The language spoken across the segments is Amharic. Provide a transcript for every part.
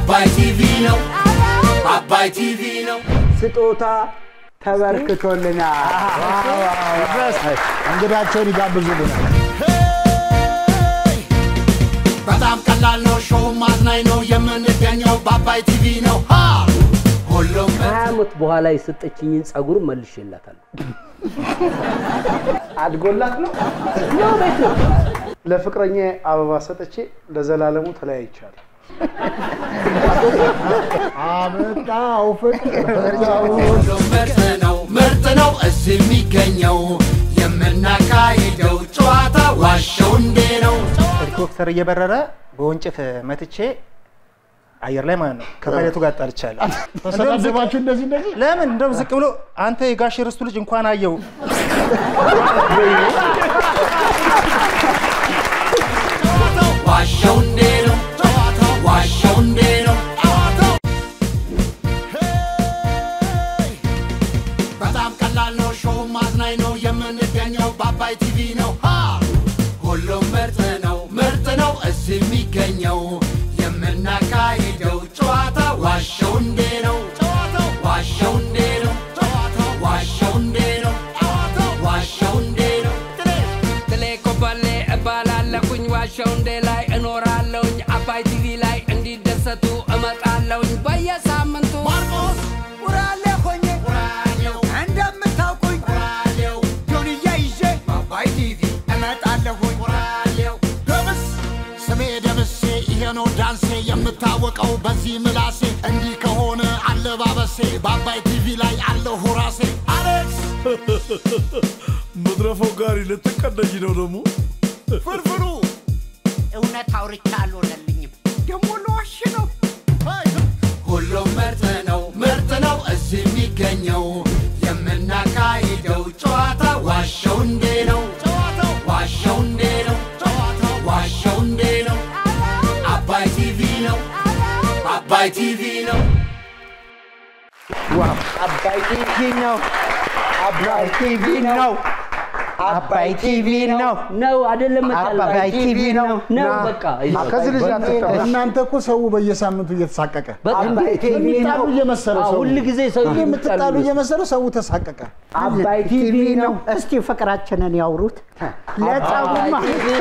አባይ ቲቪ ነው አባይ ቲቪ ነው ስጦታ ተበርክቶልናል። እንግዳቸውን ይጋብዙልናል። በጣም ቀላል ነው ሾው ማዝናኝ ነው የምንገኘው በአባይ ቲቪ ነው ሃ! ሁሉም ከሀያ ዓመት በኋላ የሰጠችኝን ጸጉር መልሼላታለሁ። አድጎላት ነው ነው ቤት ነው። ለፍቅረኛ አበባ ሰጥቼ ለዘላለሙ ተለያይቻለሁ። አመጣው ፍቅር ሁሉም ምርጥ ነው ምርጥ ነው እዚህ የሚገኘው የምናካሂደው ጨዋታ ዋሸው እንዴ ነው ሄሊኮፕተር እየበረረ በወንጭፍ መትቼ አየር ላይ ማለት ነው ከመሬቱ ጋር ጣልቻለሁ። ተሰዳደባችሁ እንደዚህ እንደዚህ ለምን እንደውም ዝቅ ብሎ አንተ የጋሽ ርስቱ ልጅ እንኳን አየው ዋሸው እንዴ ነው ጨዋታው ዋሸው እንዴ ነው ጨዋታው በጣም ቀላል ነው ሾው ማዝናኝ ነው የምንገኘው በአባይ ቲቪ ነው ሃ! ሁሉም ምርጥ ነው ምርጥ ነው እዚህ የሚገኘው የምናካሂደው ጨዋታ ዋሸው እንዴ ነው ጨዋታው ዋሸው እንዴ ነው ጨዋታው ዋሸው እንዴ ነው ጨዋታው ዋሸው እንዴ ነው ትሌ ኮበሌ እባላለሁኝ ዋሻው እንዴ ላይ እኖራለሁኝ አባይ ቲቪ ላይ እንዲደሰቱ እመጣለሁኝ በየሳምንቱ ማርቆስ ውራሌ ሆኜ ራዲዮ እንደምታውቁኝ ራዲዮ ጆንያ ይዤ በአባይ ቲቪ እመጣለሁኝ ራዲዮ ደምስ ስሜ ደምሴ ይሄ ነው ዳንሴ የምታወቀው በዚህ ምላሴ እንዲህ ከሆነ አለባበሴ በአባይ ቲቪ ላይ አለሁ ራሴ አሌክስ መድረፈው ጋሪ ልትቀደኝ ነው ደግሞ ፍርፍሩ እውነት አውርቻ አልሆነልኝም ደግሞ ለዋሽ ነው ሁሉም ምርጥ ነው ምርጥ ነው እዚህ የሚገኘው የምናካሂደው ጨዋታ ዋሸው እንዴ ነው ጨዋታው ዋሸው እንዴ ነው ጨዋታው ዋሸው እንዴ ነው አባይ ቲቪ ነው አባይ ቲቪ ነው አባይ ቲቪ ነው። አባይ ቲቪ ነው። አባይ ቲቪ ነው። ነው አይደለም መጣል አባይ ቲቪ ነው። ነው ና። በቃ ከዚህ ልጅ አትጠበቅ። እናንተ እኮ ሰው በየሳምንቱ እየተሳቀቀ በጣም አባይ ቲቪ የሚጣሉ ነው። እየመሰለው አዎ፣ ሰው ሁል ጊዜ ሰው የምትጣሉ እየመሰለው ሰው ተሳቀቀ። አባይ ቲቪ ነው። እስቲ ፍቅራችንን ያውሩት። ለጸቡማ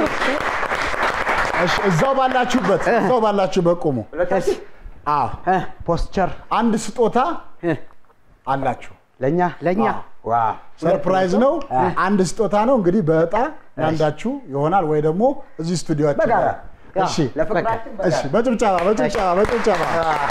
እሺ፣ እዛው ባላችሁበት እዛው ባላችሁበት ቁሙ። አዎ ፖስቸር አንድ ስጦታ አላችሁ። ለኛ ለኛ ሰርፕራይዝ ነው። አንድ ስጦታ ነው እንግዲህ በእጣ አንዳችሁ ይሆናል ወይ ደግሞ እዚህ ስቱዲዮአችን በጋራ። ላይ። እሺ ለፍቅራችን እሺ፣ በጭብጨባ በጭብጨባ በጭብጨባ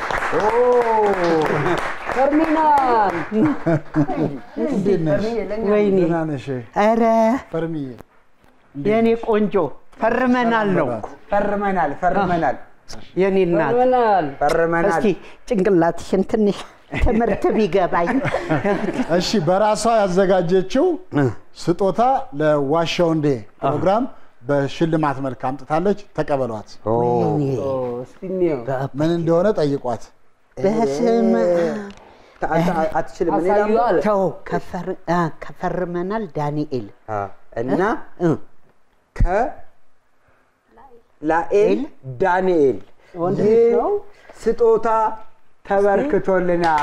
ተርሚናል እንዴት ነሽ? ወይኔ ደህና ነሽ? ኧረ ፈርሚዬ የኔ ቆንጆ ፈርመናል ነው ፈርመናል ፈርመናል የኔ እናት ተርሚናል ፈርመናል እስቲ ጭንቅላትሽን ትንሽ ትምህርት ቢገባኝ እሺ በራሷ ያዘጋጀችው ስጦታ ለዋሻው እንዴ ፕሮግራም በሽልማት መልክ አምጥታለች። ተቀበሏት። እስቲ እንየው ምን እንደሆነ ጠይቋት። በስመ አትችልም። እኔ አሳዩ ላምጣ? አለ ተው ከፈር- አ፣ ከፈርመናል ዳንኤል አ፣ እና እ፣ ከላኤል ዳንኤል ወንድ ይህ ልጅ ነው ስጦታ ተበርክቶልናል።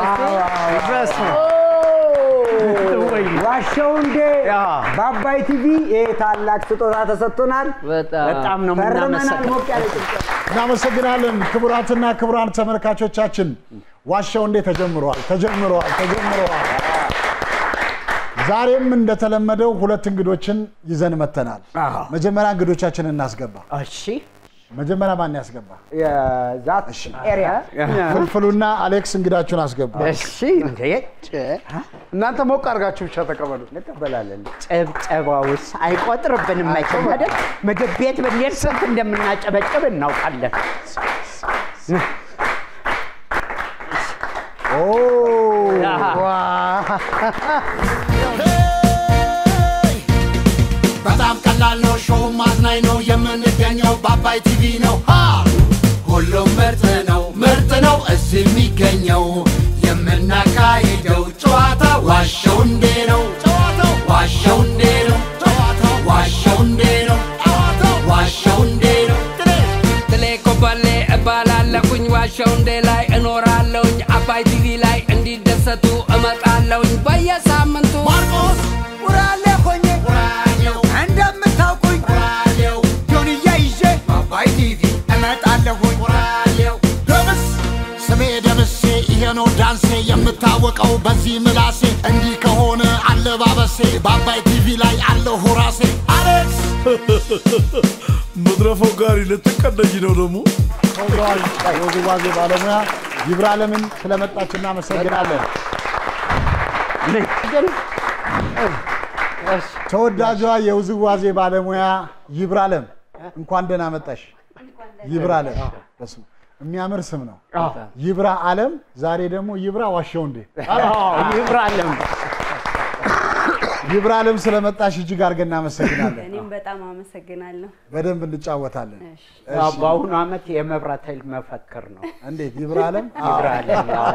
ዋሻው እንዴ በአባይ ቲቪ ይህ ታላቅ ስጦታ ተሰጥቶናል። በጣም በጣም ነው ፈርመናል። የምናመሰግነው ሞቅ ያለ ጭብጨባ። እናመሰግናለን። ክቡራትና ክቡራን ተመልካቾቻችን ዋሻው እንዴ ተጀምረዋል ተጀምረዋል ተጀምረዋል። ዛሬም እንደተለመደው ሁለት እንግዶችን ይዘን መተናል። መጀመሪያ እንግዶቻችንን እናስገባ። እሺ መጀመሪያ ማን ያስገባ? የዛት ኤሪያ ፍልፍሉና አሌክስ እንግዳችሁን አስገቡ። እሺ እንዴ እናንተ ሞቅ አድርጋችሁ ብቻ ተቀበሉ። እንቀበላለን። ጭብጨባውስ አይቆጥርብንም መቼም አይደል? ምግብ ቤት ብንሄድ ስንት እንደምናጨበጭብ እናውቃለን። ኦ በጣም ቀላል ነው ሾው ማዝናኝ ነው የምንገኘው በአባይ ቲቪ ነው ሃ! ሁሉም ምርጥ ነው ምርጥ ነው እዚህ የሚገኘው የምናካሂደው ጨዋታ ዋሸው እንዴ ነው ጨዋታው ዋሸው እንዴ ነው ጨዋታው ዋሸው እንዴ ነው ጨዋታው ዋሸው እንዴ ነው ትሌ ኮበሌ እባላለሁ እባላለሁኝ ዋሻው እንዴ ላይ እኖራለሁኝ አባይ ቲቪ ላይ እንዲደሰቱ እመጣለሁኝ በየሳምንቱ ማርቆስ ውራሌ ሆኜ ውራሌው እንደምታውቁኝ ውራሌው ጆንያ ይዤ በአባይ ቲቪ እመጣለሁኝ ውራሌው ደምስ ስሜ ደምሴ ይሄ ነው ዳንሴ የምታወቀው በዚህ ምላሴ እንዲህ ከሆነ አለባበሴ በአባይ ቲቪ ላይ አለሁ ራሴ አሌክስ መድረፈው ጋሪ ልትቀደኝ ነው ደግሞ ተወዳጅ የውዝዋዜ ባለሙያ ይብራለምን ስለመጣች እናመሰግናለን። ተወዳጇ የውዝዋዜ ባለሙያ ይብራለም እንኳን ደህና መጣሽ። ይብራለም በስመ የሚያምር ስም ነው። ይብራ አለም። ዛሬ ደግሞ ይብራ ዋሸው እንዴ ይብራለም ይብራለም ስለመጣሽ እጅግ አድርገን እናመሰግናለን። እኔም በጣም አመሰግናለሁ። በደንብ እንጫወታለን። አዎ፣ በአሁኑ ዓመት የመብራት ኃይል መፈክር ነው። እንዴት ይብራለም? ይብራለም አዎ።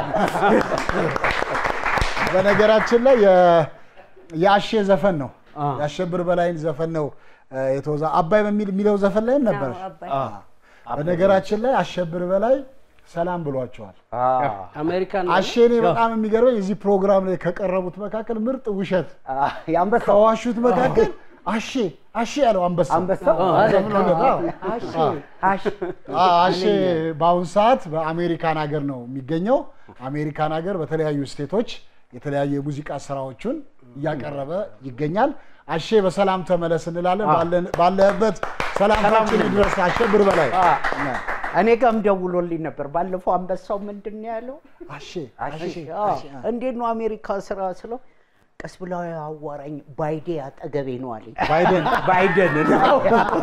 በነገራችን ላይ የ- የአሼ ዘፈን ነው የአሸብር በላይን ዘፈን ነው እ፣ የተወዛ አባይ በሚል የሚለው ዘፈን ላይም ነበር። አዎ፣ አባይ። በነገራችን ላይ አሸብር በላይ ሰላም ብሏቸዋል። አሜሪካን አሼ እኔ በጣም የሚገርመኝ እዚህ ፕሮግራም ላይ ከቀረቡት መካከል ምርጥ ውሸት የአንበሳው ከዋሹት መካከል አሼ አሼ ያለው አንበሳ አንበሳው? ተብሎለት፣ አዎ። አሺ አሺ አዎ፣ አሼ በአሁኑ ሰዓት በአሜሪካን ሀገር ነው የሚገኘው። አሜሪካን ሀገር በተለያዩ ስቴቶች የተለያዩ የሙዚቃ ስራዎቹን እያቀረበ ይገኛል። አሼ በሰላም ተመለስ እንላለን። ባለን- ባለህበት ሰላምታችን ይድረስ። አሸብር በላይ እኔ ጋርም ደውሎልኝ ነበር ባለፈው። አንበሳው ምንድን ነው ያለው? አሼ አሺ አዎ። እንዴት ነው አሜሪካ ስራ ስለው ቀስ ብላ አዋራኝ ባይዴ አጠገቤ ነው አለኝ። ባይደን ባይደን ነው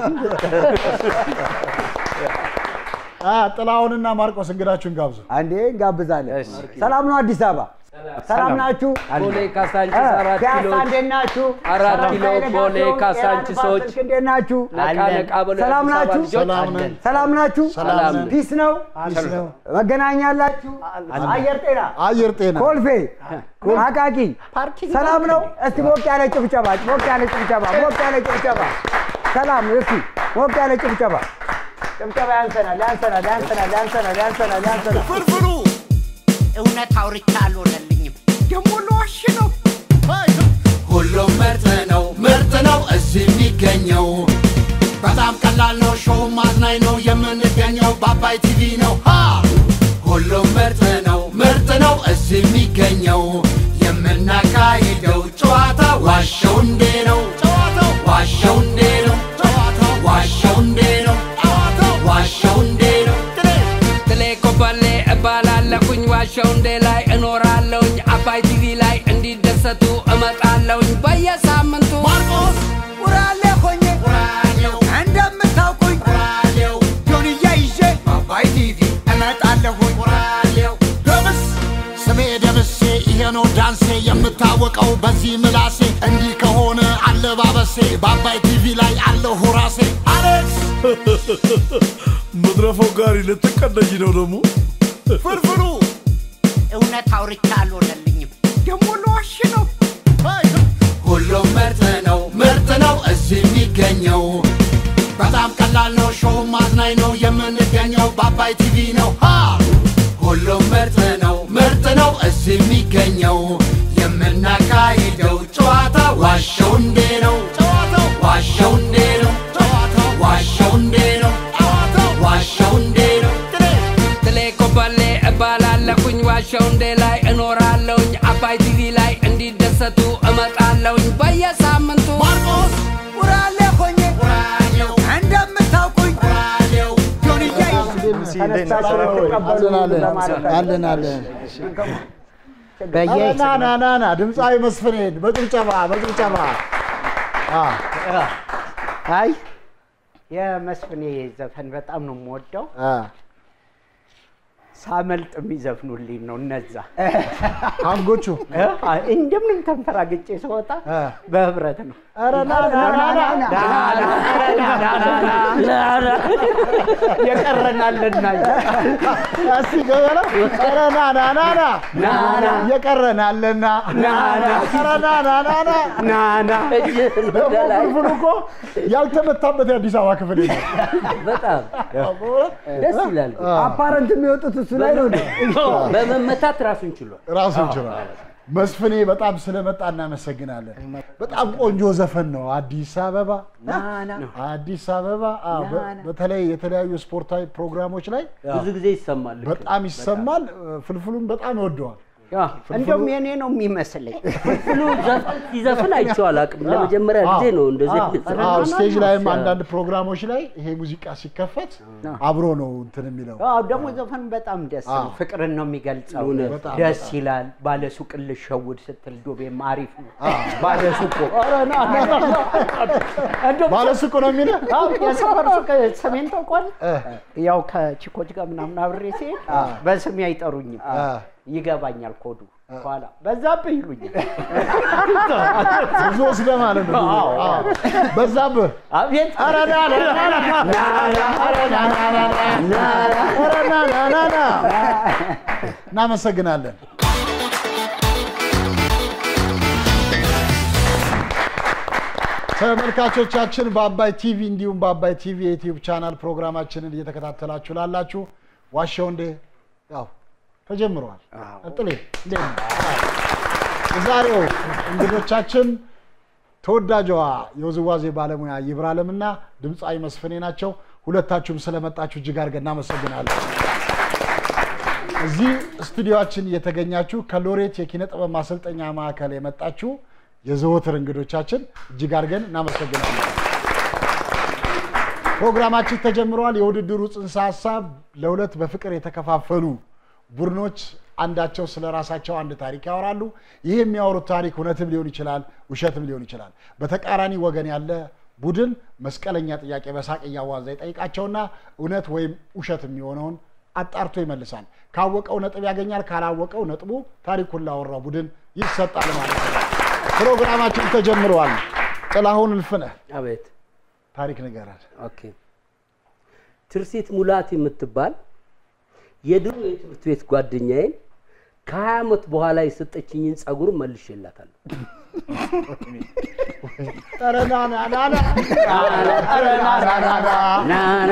አ፣ ጥላሁንና ማርቆስ እንግዳችሁን ጋብዙ። አንዴ እንጋብዛለን። ሰላም ነው አዲስ አበባ? ሰላም ናችሁ? ቦሌ ካሳንቺስ አራት ፒያሳ ኪሎ እንዴት ናችሁ? አራት ኪሎ ሰላም ቦሌ ናችሁ? ካሳንቺሶች ጤና እንዴት ናችሁ? ነቃ ነቃ በሉ ሰላም የአዲስ አበባ ናችሁ? ልጆች። ሰላም ነን። ሰላም ናችሁ? ሰላም ነን። ፒስ ነው? ፒስ ነው። መገናኛ አላችሁ? አየር ጤና አየር ጤና ኮልፌ አቃቂ ሰላም ነው? እስቲ ሞቅ ያለ ጭብጨባ ሞቅ ያለ ጭብጨባ ሞቅ ያለ ጭብጨባ ሰላም እስቲ ሞቅ ያለ ጭብጨባ ጭብጨባ ያንሰናል ያንሰናል ያንሰናል ያንሰናል ያንሰናል ያንሰናል ፍርፍሩ እውነት አውርቻ አልሆነልኝም። ደግሞ ለዋሽ ነው ሁሉም ምርጥ ነው ምርጥ ነው እዚህ የሚገኘው በጣም ቀላል ነው ሾው ማዝናኝ ነው የምንገኘው በአባይ ቲቪ ነው ሃ ሁሉም ምርጥ ነው ምርጥ ነው እዚህ የሚገኘው የምናካሂደው ጨዋታ ዋሸው እንዴ ነው ጨዋታው ዋሸው እንዴ ነው ጨዋታው ዋሸው እንዴ ነው ጨዋታው ዋሸው እንዴ ነው ትሌ ኮበሌ እባላለሁኝ ዋሻው እንዴ ላይ እኖራለሁኝ አባይ ቲቪ ላይ እንዲደሰቱ እመጣለሁኝ በየሳምንቱ ማርቆስ ውራሌ ሆኜ ውራሌው እንደምታውቁኝ ውራሌው ጆንያ ይዤ በአባይ ቲቪ እመጣለሁኝ ውራሌው ደምስ ስሜ ደምሴ ይሄ ነው ዳንሴ የምታወቀው በዚህ ምላሴ እንዲህ ከሆነ አለባበሴ በአባይ ቲቪ ላይ አለሁ ራሴ አሌክስ መድረፈው ጋሪ ልትቀደኝ ነው ደግሞ ፍርፍሩ እውነት አውርቻ አልሆነልኝም። ደግሞ ለዋሽ ነው ሁሉም ምርጥ ነው ምርጥ ነው እዚህ የሚገኘው በጣም ቀላል ነው ሾው ማዝናኝ ነው የምንገኘው በአባይ ቲቪ ነው ሃ ሁሉም ምርጥ ነው ምርጥ ነው እዚህ የሚገኘው የምናካሂደው ጨዋታ ዋሸው እንዴ ነው ጨዋታው ዋሸው እንዴ ነው ጨዋታው ዋሸው እንዴ ነው ጨዋታው ዋሸው እንዴ ነው ትሌ ኮበሌ እባላለሁኝ ዋሻው እንዴ ላይ እኖራለሁኝ አባይ ቲቪ ላይ እንዲደሰቱ እመጣለሁኝ በየሳምንቱ ማርቆስ ውራሌ ሆኜ ውራሌው እንደምታውቁኝ ውራሌው ጆንያ ይዤ ተነስታችሁ ልትቀበሉ ለማለት አለን አለን በየ ና ና ና ና ድምፃዊ መስፍኔን በጭብጨባ በጭብጨባ አ፣ አይ የመስፍኔ ዘፈን በጣም ነው የምወደው። አ፣ ሳመልጥ የሚዘፍኑልኝ ነው እነዛ አንጎቹ እንደምንም ተንፈራግጬ ስወጣ በህብረት ነው። ኧረ ና ና ና ና የቀረናልና እስቲ ገበላ ኧረ ና ና ና ና ና ና የቀረናለና ና ና ኧረ ና ና ና ና ና ና ደግሞ ፍልፍሉ እኮ ያልተመታበት የአዲስ አበባ ክፍል የለም። በጣም ደስ ይላል። አፓረንት የሚወጡት እሱ ላይ ነው እንዴ? በመመታት ራሱን ችሏል። ራሱን ችሏል። መስፍኔ በጣም ስለመጣ እናመሰግናለን። በጣም ቆንጆ ዘፈን ነው። አዲስ አበባ አዲስ አበባ አዎ፣ በ- በተለይ የተለያዩ ስፖርታዊ ፕሮግራሞች ላይ ብዙ ጊዜ ይሰማል። ልክ ነው። በጣም ይሰማል። ፍልፍሉም በጣም ይወደዋል። ያ እንደውም የኔ ነው የሚመስለኝ። ፍልፍሉ ዘፈን ሲዘፍን አይቼው አላውቅም። ለመጀመሪያ ጊዜ ነው እንደዚህ አዎ፣ አይነት አዎ፣ ዘፈን። ስቴጅ ላይም አንዳንድ ፕሮግራሞች ላይ ይሄ ሙዚቃ ሲከፈት አብሮ ነው እንትን የሚለው። አዎ ደግሞ ዘፈን በጣም ደስ ነው። አዎ። ፍቅርን ነው የሚገልጸው። እውነት። በጣም ደስ በጣም። ይላል። ባለሱቅን ልሸውድ ስትል ዶቤም አሪፍ ነው። ባለሱቁ እንደውም ባለሱቁ ነው የሚለው አዎ የሰፈር ሱቅ ሰሜን ተቋል ያው ከቺኮች ጋር ምናምን አብሬ ሲሄድ በስሜ አይጠሩኝም። ይገባኛል ኮዱ ኋላ በዛብህ ይሉኛል። ብዙ ወስደህ ማለት ነው። አዎ። አዎ። በዛብህ አቤት ኧረ ና ና ና ና ኧረ ና ና ና ና ኧረ ና ና ና ና እናመሰግናለን። ተመልካቾቻችን በአባይ ቲቪ እንዲሁም በአባይ ቲቪ የዩቲዩብ ቻናል ፕሮግራማችንን እየተከታተላችሁ ላላችሁ ዋሻው እንዴ ያው ተጀምረዋል። ጥሌ እንዴት ነው? የዛሬው እንግዶቻችን ተወዳጇ የውዝዋዜ ባለሙያ ይብራለምና ድምፃዊ መስፍኔ ናቸው። ሁለታችሁም ስለመጣችሁ እጅግ አድርገን እናመሰግናለን። እዚህ ስቱዲዮችን እየተገኛችሁ ከሎሬት የኪነ ጥበብ ማሰልጠኛ ማዕከል የመጣችሁ የዘወትር እንግዶቻችን እጅግ አድርገን እናመሰግናለን። ፕሮግራማችን ተጀምሯል። የውድድሩ ጽንሰ ሀሳብ ለሁለት በፍቅር የተከፋፈሉ ቡድኖች አንዳቸው ስለ ራሳቸው አንድ ታሪክ ያወራሉ። ይህ የሚያወሩት ታሪክ እውነትም ሊሆን ይችላል፣ ውሸትም ሊሆን ይችላል። በተቃራኒ ወገን ያለ ቡድን መስቀለኛ ጥያቄ በሳቅ እያዋዛ ይጠይቃቸውና እውነት ወይም ውሸት የሚሆነውን አጣርቶ ይመልሳል። ካወቀው ነጥብ ያገኛል፣ ካላወቀው ነጥቡ ታሪኩን ላወራው ቡድን ይሰጣል ማለት ነው። ፕሮግራማችን ተጀምረዋል። ጥላሁን እልፍነህ አቤት ታሪክ ንገረን። ኦኬ። ትርሲት ሙላት የምትባል የድሮ የትምህርት ቤት ጓደኛዬን ከሀያ ዓመት በኋላ የሰጠችኝን ጸጉር መልሼላታለሁ። ናና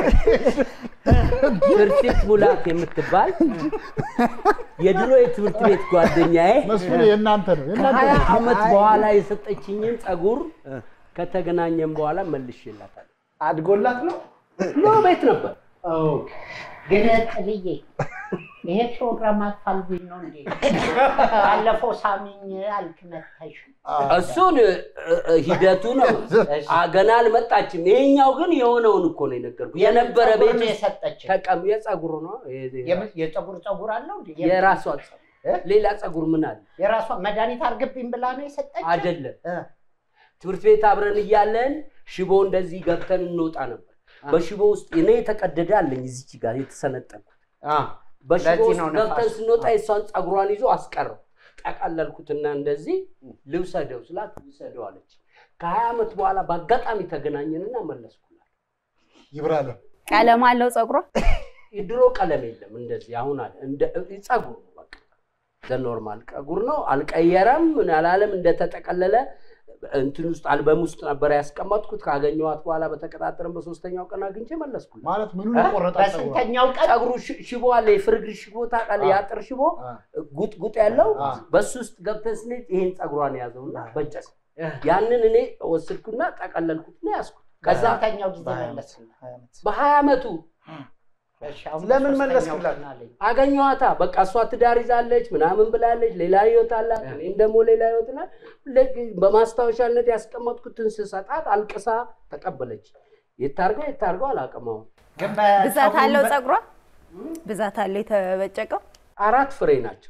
ትርሲት ሙላት የምትባል የድሮ የትምህርት ቤት ጓደኛዬ መስፍን የእናንተ ነው የእናንተ ከሀያ ነው። ዓመት በኋላ የሰጠችኝን ጸጉር ከተገናኘን በኋላ መልሼላታለሁ። አድጎላት ነው ኖ ቤት ነበር። ግን ጥልዬ ይሄ ፕሮግራም አፋልጉኝ ነው እንዴ? ባለፈው ሳሚኝ አልክመተሽ እሱን እ- እ- ሂደቱ ነው። አ- ገና አልመጣችም። ይሄኛው ግን የሆነውን እኮ ነው የነገርኩህ። የነበረ ቤት ውስጥ የሰጠች ተቀም የጸጉሩ ነው የ- የፀጉር ፀጉር አለው እንዴ? የራሷ ጸጉር። ሌላ ጸጉር ምን አለ? የራሷ መድኃኒት አርግብኝ ብላ ነው የሰጠች። አይደለም ትምህርት ቤት አብረን እያለን ሽቦ እንደዚህ ገብተን እንወጣ ነበር። በሽቦ ውስጥ እኔ የተቀደደ አለኝ እዚች ጋር የተሰነጠቅኩት። በሽቦ ለዚህ ውስጥ ነው ገብተን ነፋስ። ስንወጣ የሷን ጸጉሯን ይዞ አስቀረው። ጠቀለልኩትና እንደዚህ ልውሰደው ስላት ውሰደው አለች። ከሀያ ዓመት በኋላ በአጋጣሚ ተገናኘንና መለስኩላት። ይብራለም ቀለም አለው ፀጉሯ። የድሮ ቀለም የለም እንደዚህ አሁን አለ እንደ ጸጉር ነው በቃ ዘኖርማል ጸጉር ነው። አልቀየረም ምን አላለም። እንደተጠቀለለ እንትን ውስጥ አልበም ውስጥ ነበር ያስቀመጥኩት። ካገኘኋት በኋላ በተቀጣጠረን በሶስተኛው ቀን አግኝቼ መለስኩላት። ማለት ምኑን እ? የቆረጣት ጸጉሯ? በስንተኛው ቀን ጸጉሩ ሽ- ሽቦ አለ፣ የፍርግር ሽቦ ታውቃለህ? የአጥር ሽቦ ጉጥ ጉጥ ያለው አ። በሱ ውስጥ ገብተን ስንሄድ ይሄን ጸጉሯን ያዘውና በጨስ ያንን እኔ ወሰድኩና ጠቀለልኩትና ያዝኩት። ከዛ በስንተኛው ጊዜ መለስላት? በሀያ ዓመቱ እሺ፣ አሁን ለምን በሶስተኛው መለስክላት? ቀን አለኝ። አገኘኋታ። በቃ እሷ ትዳር ይዛለች ምናምን ብላለች፣ ሌላ ህይወት አላት፣ እኔም ደግሞ ሌላ ህይወት ናት። ልክ በማስታወሻነት ያስቀመጥኩትን ስሰጣት አልቅሳ ተቀበለች። የታርገው የታርገው አላውቅም። አሁን ግን ብዛት በፀጉሩ አለው በ- ፀጉሯ ብዛት አለው የተበጨቀው። አራት ፍሬ ናቸው።